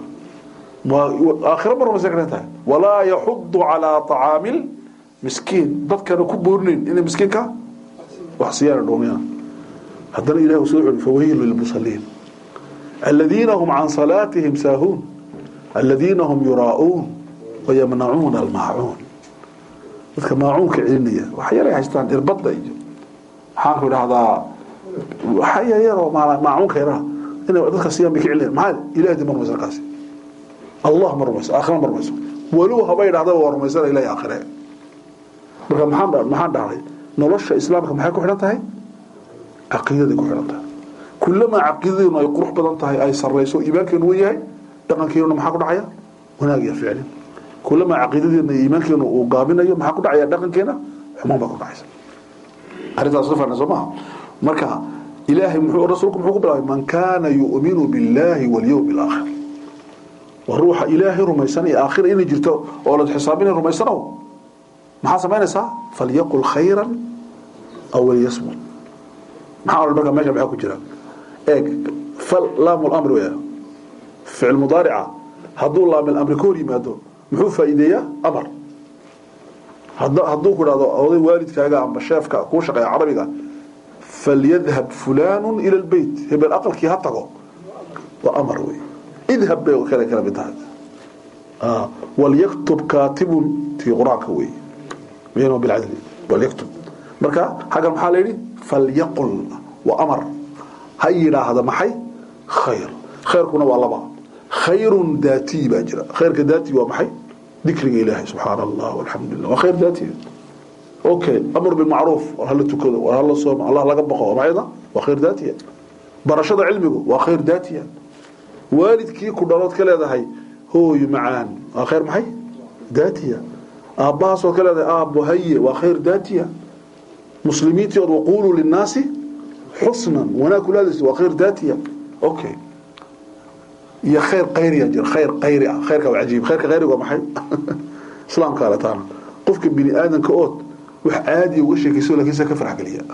aakhira ma rumaysan karan tahay walaa yaxudu calaa طacaami miskiin dadkana ku boorinayn inay miskiinka wax siiyaan dhuumiyaan haddana ilahi uu soo celi fawaylu lilmusaliin aladiina hum can salaatihim saahuun aladiina hum yuraa'uun wayamnacuuna almaacuun dadka maacuunka celinaya wax yaray haystaan irbadda iyo maxaanku idhahdaa waxa yaryaroo maacuunka yaraha inay dadka siiyaan bay ka celinayaan maxaa ilahi ma rumaysan kaasi allah ma rumayso aakhira ma rumayso walow haba idhahdaba waa rumaysana ilahi aakhire marka maxaan maxaan dhahnay nolosha islaamka maxay ku xidhan tahay caqiidaday ku xidhan tahay kulamaa caqiidadeenu ay qurux badan tahay ay sarrayso iimaankeenu wen yahay dhaqankeenu maxaa ku dhacaya wanaag iyo ficlin kulamaa caqiidadeena iyo iimaankeenu uu gaabinayo maxaa ku dhacaya dhaqankeena xumaan baa ku dhacaysa arrintaas soo fahna soo maha marka ilaahay muxuu rasuulku muxuu ku bilaabay man kaana yu'minu billahi walyawmi alaakhir waa ruuxa ilaahay rumaysanaya aakhira inay jirto oo la xisaabinay rumaysanow maxaa samaynaysaa falyaqul khayran aw liyasmut maxaa odhan marka meesha maxaa ku jira eeg fal laamu lamri weya ficil mudaarica hadduu laamil amri ka hor yimaado muxuu faa'iideeyaa amar hadduu ku dhahdo oday waalidkaaga amba sheefka kuu shaqeeya carabiga falyadhab fulaanu ila lbeyt hebel aqalkii ha tago waa amar wey idhab bay kale kala mid tahay walyaktub kaatibun tii qur-aanka wey baynahum bilcadli walyaktub marka xaggan maxaa la yidhi falyaqul waa amar ha yidhaahda maxay khayr khayrkuna waa laba khayrun daatiy baa jira khayrka daatiy waa maxay dikriga ilaahay subxaana allah walxamdu lillah waa khayr daatiy okay amr bilmacruuf war hala tukado war hala soomo allah laga baqo maxayda waa khayr daatiya barashada cilmigu waa khayr daatiya waalidkii ku dhalood ka leedahay hooyo macaan waa khayr maxay daatiya aabbahaasoo ka leedahay aabbo haye waa khayr daatiya muslimiintii ood waquuluu linnaasi xusnan wanaag kulaadaysa waa khayr daatiya okay iyo khayr qayriya jira khayr qayri ah khayrka waa cajiib khayrka qayriga waa maxay islaamka ale taana qofka bini aadanka ood wax caadi uga sheekayso laakiin se ka farx geliya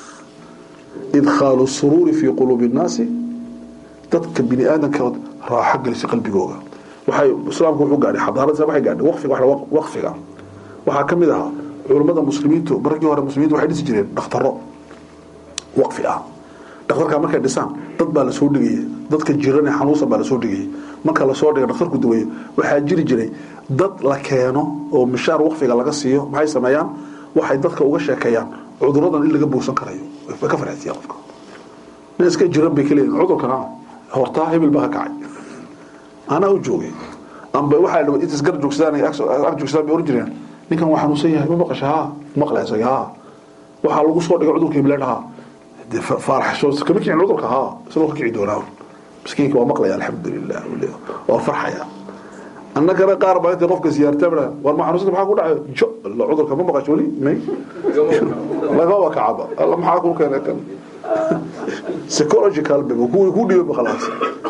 idkhaalu suruuri fii quluubi nnaasi dadka bini aadanka ood raaxo gelisa qalbigooga waxay islaamku wuxuu gaadhay xadaarada waxay gaadhay waqfiga wax waqfiga waxaa ka mid ahaa culummada muslimiintu markii hore muslimiintu waxay dhisi jireen dhakhtaro waqfi ah dhakhtarka markay dhisaan dad baa lasoo dhigaya dadka jiran ee xanuunsan baa lasoo dhigaya marka lasoo dhiga dhakhtarku daweeyo waxaa jiri jiray dad la keeno oo mishaar waqfiga laga siiyo maxay sameeyaan waxay dadka uga sheekeeyaan cuduradan in laga buusan karayo way ka farxisiya qofka nin iska jiran bay ka leeyihin cudurkana hortaa hebel baa ka kacay anaa u joogay amba waxaa dhawa intas gar joogsadaan ay ag joogsadaan bay oran jireen ninkan waa xanuunsan yahay ma maqasha haa maqla isaga haa waxaa lagu soo dhigay cudurka hebel dhahaa de faaraxsho kama kicin cudurka haa isagoo ka kici doonaa miskiinka waa maqlaya alxamdulilah waa farxaya annagana qaar baa intay qofka siyaartabna war ma xanuunsanta maxaa ku dhacay jo alla cudurka ma maqasho weli may lagaba kacaba alla maxaa ku keenay kan psychological bib kuwii ku dhibay khalaas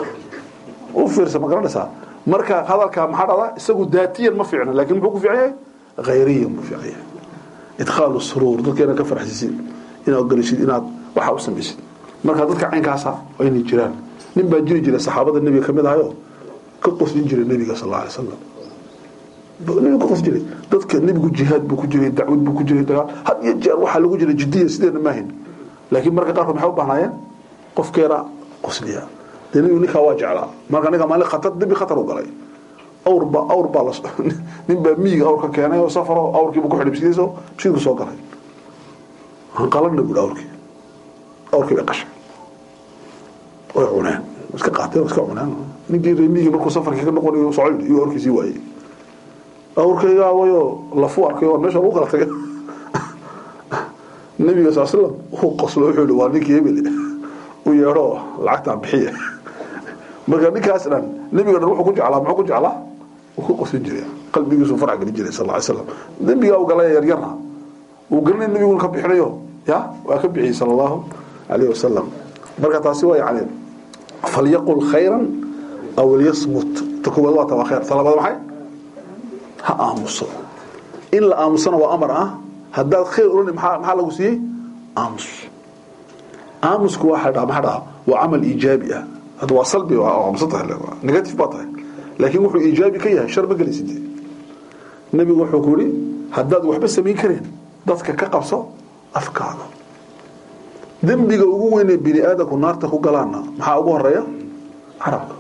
u fiirsa ma garanaysaa marka hadalka maxaa dhada isagu daatiyan ma fiicna laakiin muxuu ku fiican yahay khayriyan buu fiican yahay idkhaalu suruur dadkeena ka farxisisid inaad gelisid inaad waxa u samaysid marka dadka caynkaasa waa inay jiraan nin baa jiri jira saxaabada nebiga kamid ahayo ka qoslin jiray nebiga sal alay slam nebiga ka qos jiray dadka nebigu jihaad buu ku jiray dacwad buu ku jiray dagaal had iyo jeer waxaa lagu jiray jidiya sideena maahin laakiin marka qaarkood maxay u baahnaayeen qofkeena qosliya dee nebigu ninkaa waa jeclaa marka ninka maalin khatar dembi khatar u galay awr baa awr baa la nin baa miyiga awr ka keenay oo safaro awrkiibu ku xidhay bisidiiso bisiidku soo galay hanqalana buhi awrkii awrkii bay qashay way cuneen iska qaateen iska cuneen ninkii reemigii markuu safarkii ka noqonayo socod iyo awrkiisii waayey awrkaygaa wayo lafu arkay waa meesha lagu kala tagay nabiga sal slam uu qoslo wuxuu yihi waa ninkii hebel u yeedho lacagtaan bixiye marka ninkaas dhan nabiga dhan wuxuu ku jeclaa muxuu ku jeclaa uu ku qosin jiray qalbigiisu farac gelin jiray sal ly slam dembigaa uu galay yaryarna uu garanay nabiguna ka bixinayo ya waa ka bixiyey sal allahu alayh wasalam marka taasi waa yani falyaqul khayran aw liyasmut ta koowaad waa taba khayr ta labaad maxay ha aamuso in la aamusana waa amar ah haddaad khayr oran maxaa maxaa lagu siiyey aamus aamusku waa dhaa maxaa dhaha waa camal iijaabi ah hadda waa salbi waa aamusan tahay negative baa tahay laakiin wuxuu iijaabi ka yahay shar ma gelaysid nebigu wuxuu ku yidhi haddaad waxba samayn kareen dadka ka qabso afkaada dembiga ugu weynee bini aadamku naarta ku galaana maxaa ugu horeeya carabka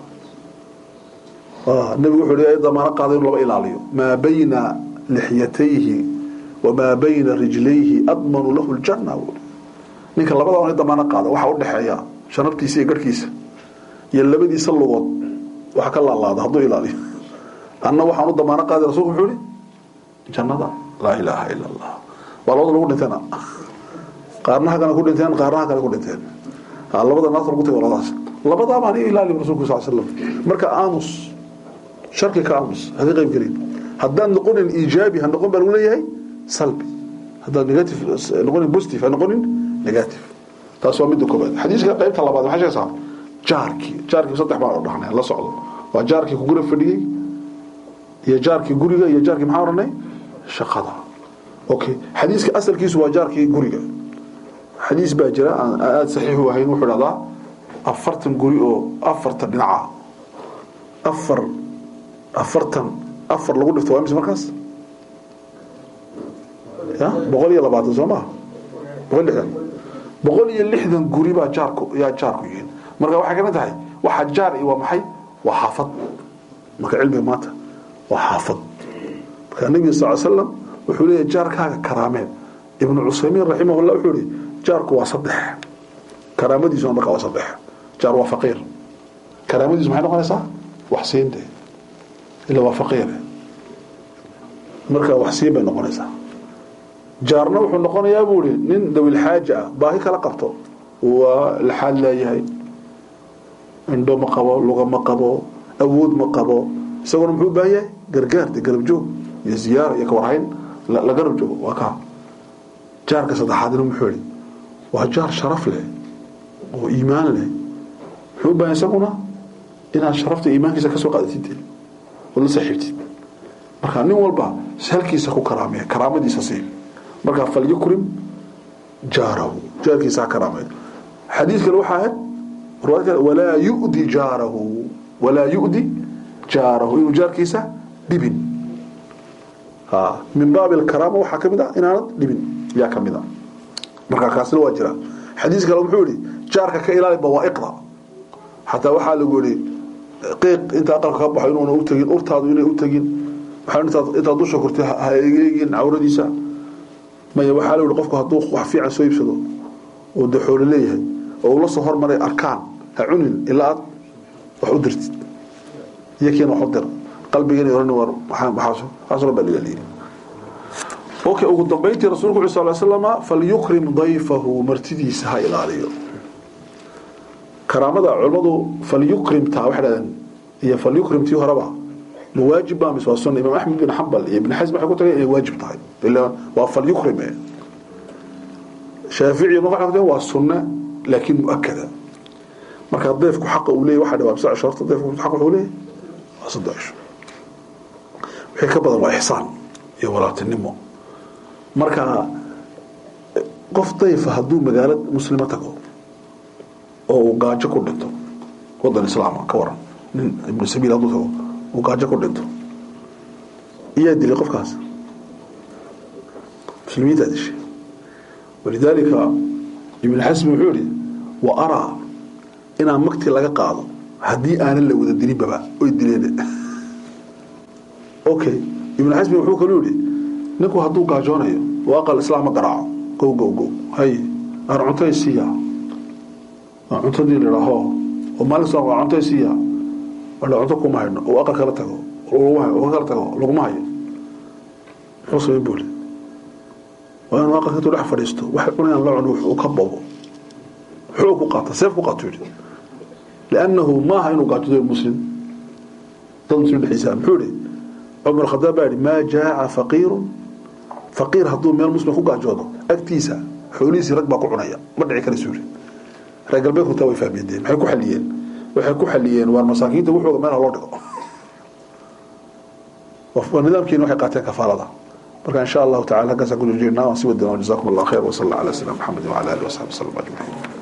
nebigu wuxuu hi damaano qaada inu laba ilaaliyo maa bayna lixyatayhi wamaa bayna rijlayhi admanu lahu ljanna ninka labada on damaano qaada waxaa udhexeeya shanabtiisa iyo garhkiisa iyo labadiisa lugood waxa ka laalaada hadduu ilaaliyo anna waxaan u damaano qaaday rasulku wuxuu ihi jannada laa ilaaha ila allah waa labada lagu dhinteena qaarnaha kale ku dhinteen qaarnaha kale ku dhinteen labada naas lagu tagay labadaas labadaa baan ilaali rasuulku sal slam marka aamus sharki ka aamus haka qayb gelin haddaan noqonin iijaabi ha noqon baa lagu leeyahay salbi haddaan negative noqonin positive ha noqonin negative taas waa midda koobaad xadiiska qaybta labaad maxay sheegaysaa jaarkii jaarkii saddex baan oo dhahnay la socdo waa jaarkii ku guri fadhiyey iyo jaarkii guriga iyo jaarkii maxaa odhanay shaqada okay xadiiska asalkiisu waa jaarkii guriga xadiis baa jira aan aada saxiix u ahayn wuxuu dhahdaa afartan guri oo afartan dhinaca afar afartan afar lagu dhifto waa imise markaas ya boqol iyo labaatan soo maa boqol lixdan boqol iyo lixdan guri baa jaarku yaa jaarku yihiin marka waxay kamid tahay waxa jaar i waa maxay waa xaafad marka cilmiga maanta waa xaafad marka nebiga sal slam wuxuu leeyahy jaarkaaga karaameen ibnu cusaymiin raximahullah wuxuu ihi jaarku waa saddex karaamadiisuna marka waa saddex jaar waa faqiir karaamadiisu maxay noqonaysaa wax siinte ila waa faqiir marka wax siin bay noqonaysaa jaarna wuxuu noqonayaa buu ihi nin dawilxaaja ah baahi kala qabto waa laxaad leeyahay indho ma qabo luga ma qabo awood ma qabo isaguna muxuu u baahan yahay gargaar de garab joog iyo ziyaaro iyo kawarhayn la garab joogo waa kaa jaarka saddexaadna muxuu ihi waa jaar sharaf leh oo iimaan leh muxuu u baahan isaguna inaad sharafta iimaankiisa kasoo qaadatid oo la saaxiibtid marka nin walba halkiisa ku karaamee karaamadiisa sii markaa falyukrim jaarahu jaarkiisa ha karaamee xadiis kale waxaa ahayd riwaayad kale walaa yu'di jaarahu walaa yu'di jaarahu inuu jaarkiisa dhibin ha min baabi alkaraama waxaa ka mid ah inaanad dhibin yaa ka mid ah marka kaasina waa jira xadiis kale muxuu yihi jaarka ka ilaali bawaa'iqda xataa waxaa lagu yihi qiiq inta aqalka ka baxo inuuna u tegin urtaadu inay u tegin intaad dusha kortay ha eegin cawradiisa maya waxaa la yihi qofku hadduu wax fiican soo iibsado oo de xoolo leeyahay oo uu la soo hormaray arkaan ha cunin ilaa aad wax u dirtid iyakiina wax u dir qalbigiina oran war waxaasoo baa laga leeyahay okay ugu dambeyntii rasuulku wuxuu sal slama falyukrim dayfahu martidiisa ha ilaaliyo karaamada culimmadu falyukrimtaa waxay dhahdeen iyo falyukrimtii horeba ma waajib baa mise waa sunna imaam axmed bin xambal iyo ibn xasm waxay ku tagay inay waajib tahay ila waa falyukrim shaafici ma waxay ku tagay waa sunna laakiin muakada marka deefku xaqa uu leeyahay waxa dhawaa saddex shorta deefku xaqa uu leeyahay waa saddex wixii ka badan waa ixsaan iyo walaaltinimo marka qof dayfa hadduu magaalo muslimo tago oo uu gaajo ku dhinto wadan islaama ka waran nin ibnu sabiil hadduu tago uu gaajo ku dhinto iyaa dilay qofkaas muslimiintaa dishay walidaalika ibnu xasmi wuxuu yihi wa araa inaan magti laga qaado haddii aanan la wada dilinbaba oy dileen okay ibnu xasmi wuxuu kaluu yihi ninku hadduu gaajoonayo oo aqal islaama garaaco go go go hay aan cuntay siiya aan cuntadii ladhaaho oo maalin soo waa cuntay siiya wala cunto kuma hayno oo aqal kala tago oo kala tago laguma hayo muxuu samayn buuli waa inuu aqalka intuu dhex fadhiisto waxay cunayaan la cuno wuxuu ka bobo xoog ku qaata seef ku qaato yidhi liannahu maaha inuu gaajado muslim dad muslim dhexdiisa muxuu yihi cumar khadaab baa yihi maa jaaca faqiirun faqiir hadduu meel muslim ku gaajoodo agtiisa xoolihiisii rag baa ku cunaya ma dhici kara suuri reer galbeedku taa way fahmeedeen maxay ku xaliyeen waxay ku xaliyeen waar masaakiinta wuxuuga meelha loo dhigo nidaamkiina waxay qaateen kafaalada marka insha allahu tacala halkaasaan ku jirjeernaa waan si wadana jazakum allah khayr wasal allah ala sayyidina maxamed wala alihi wasaxbi wasallam ajmaciin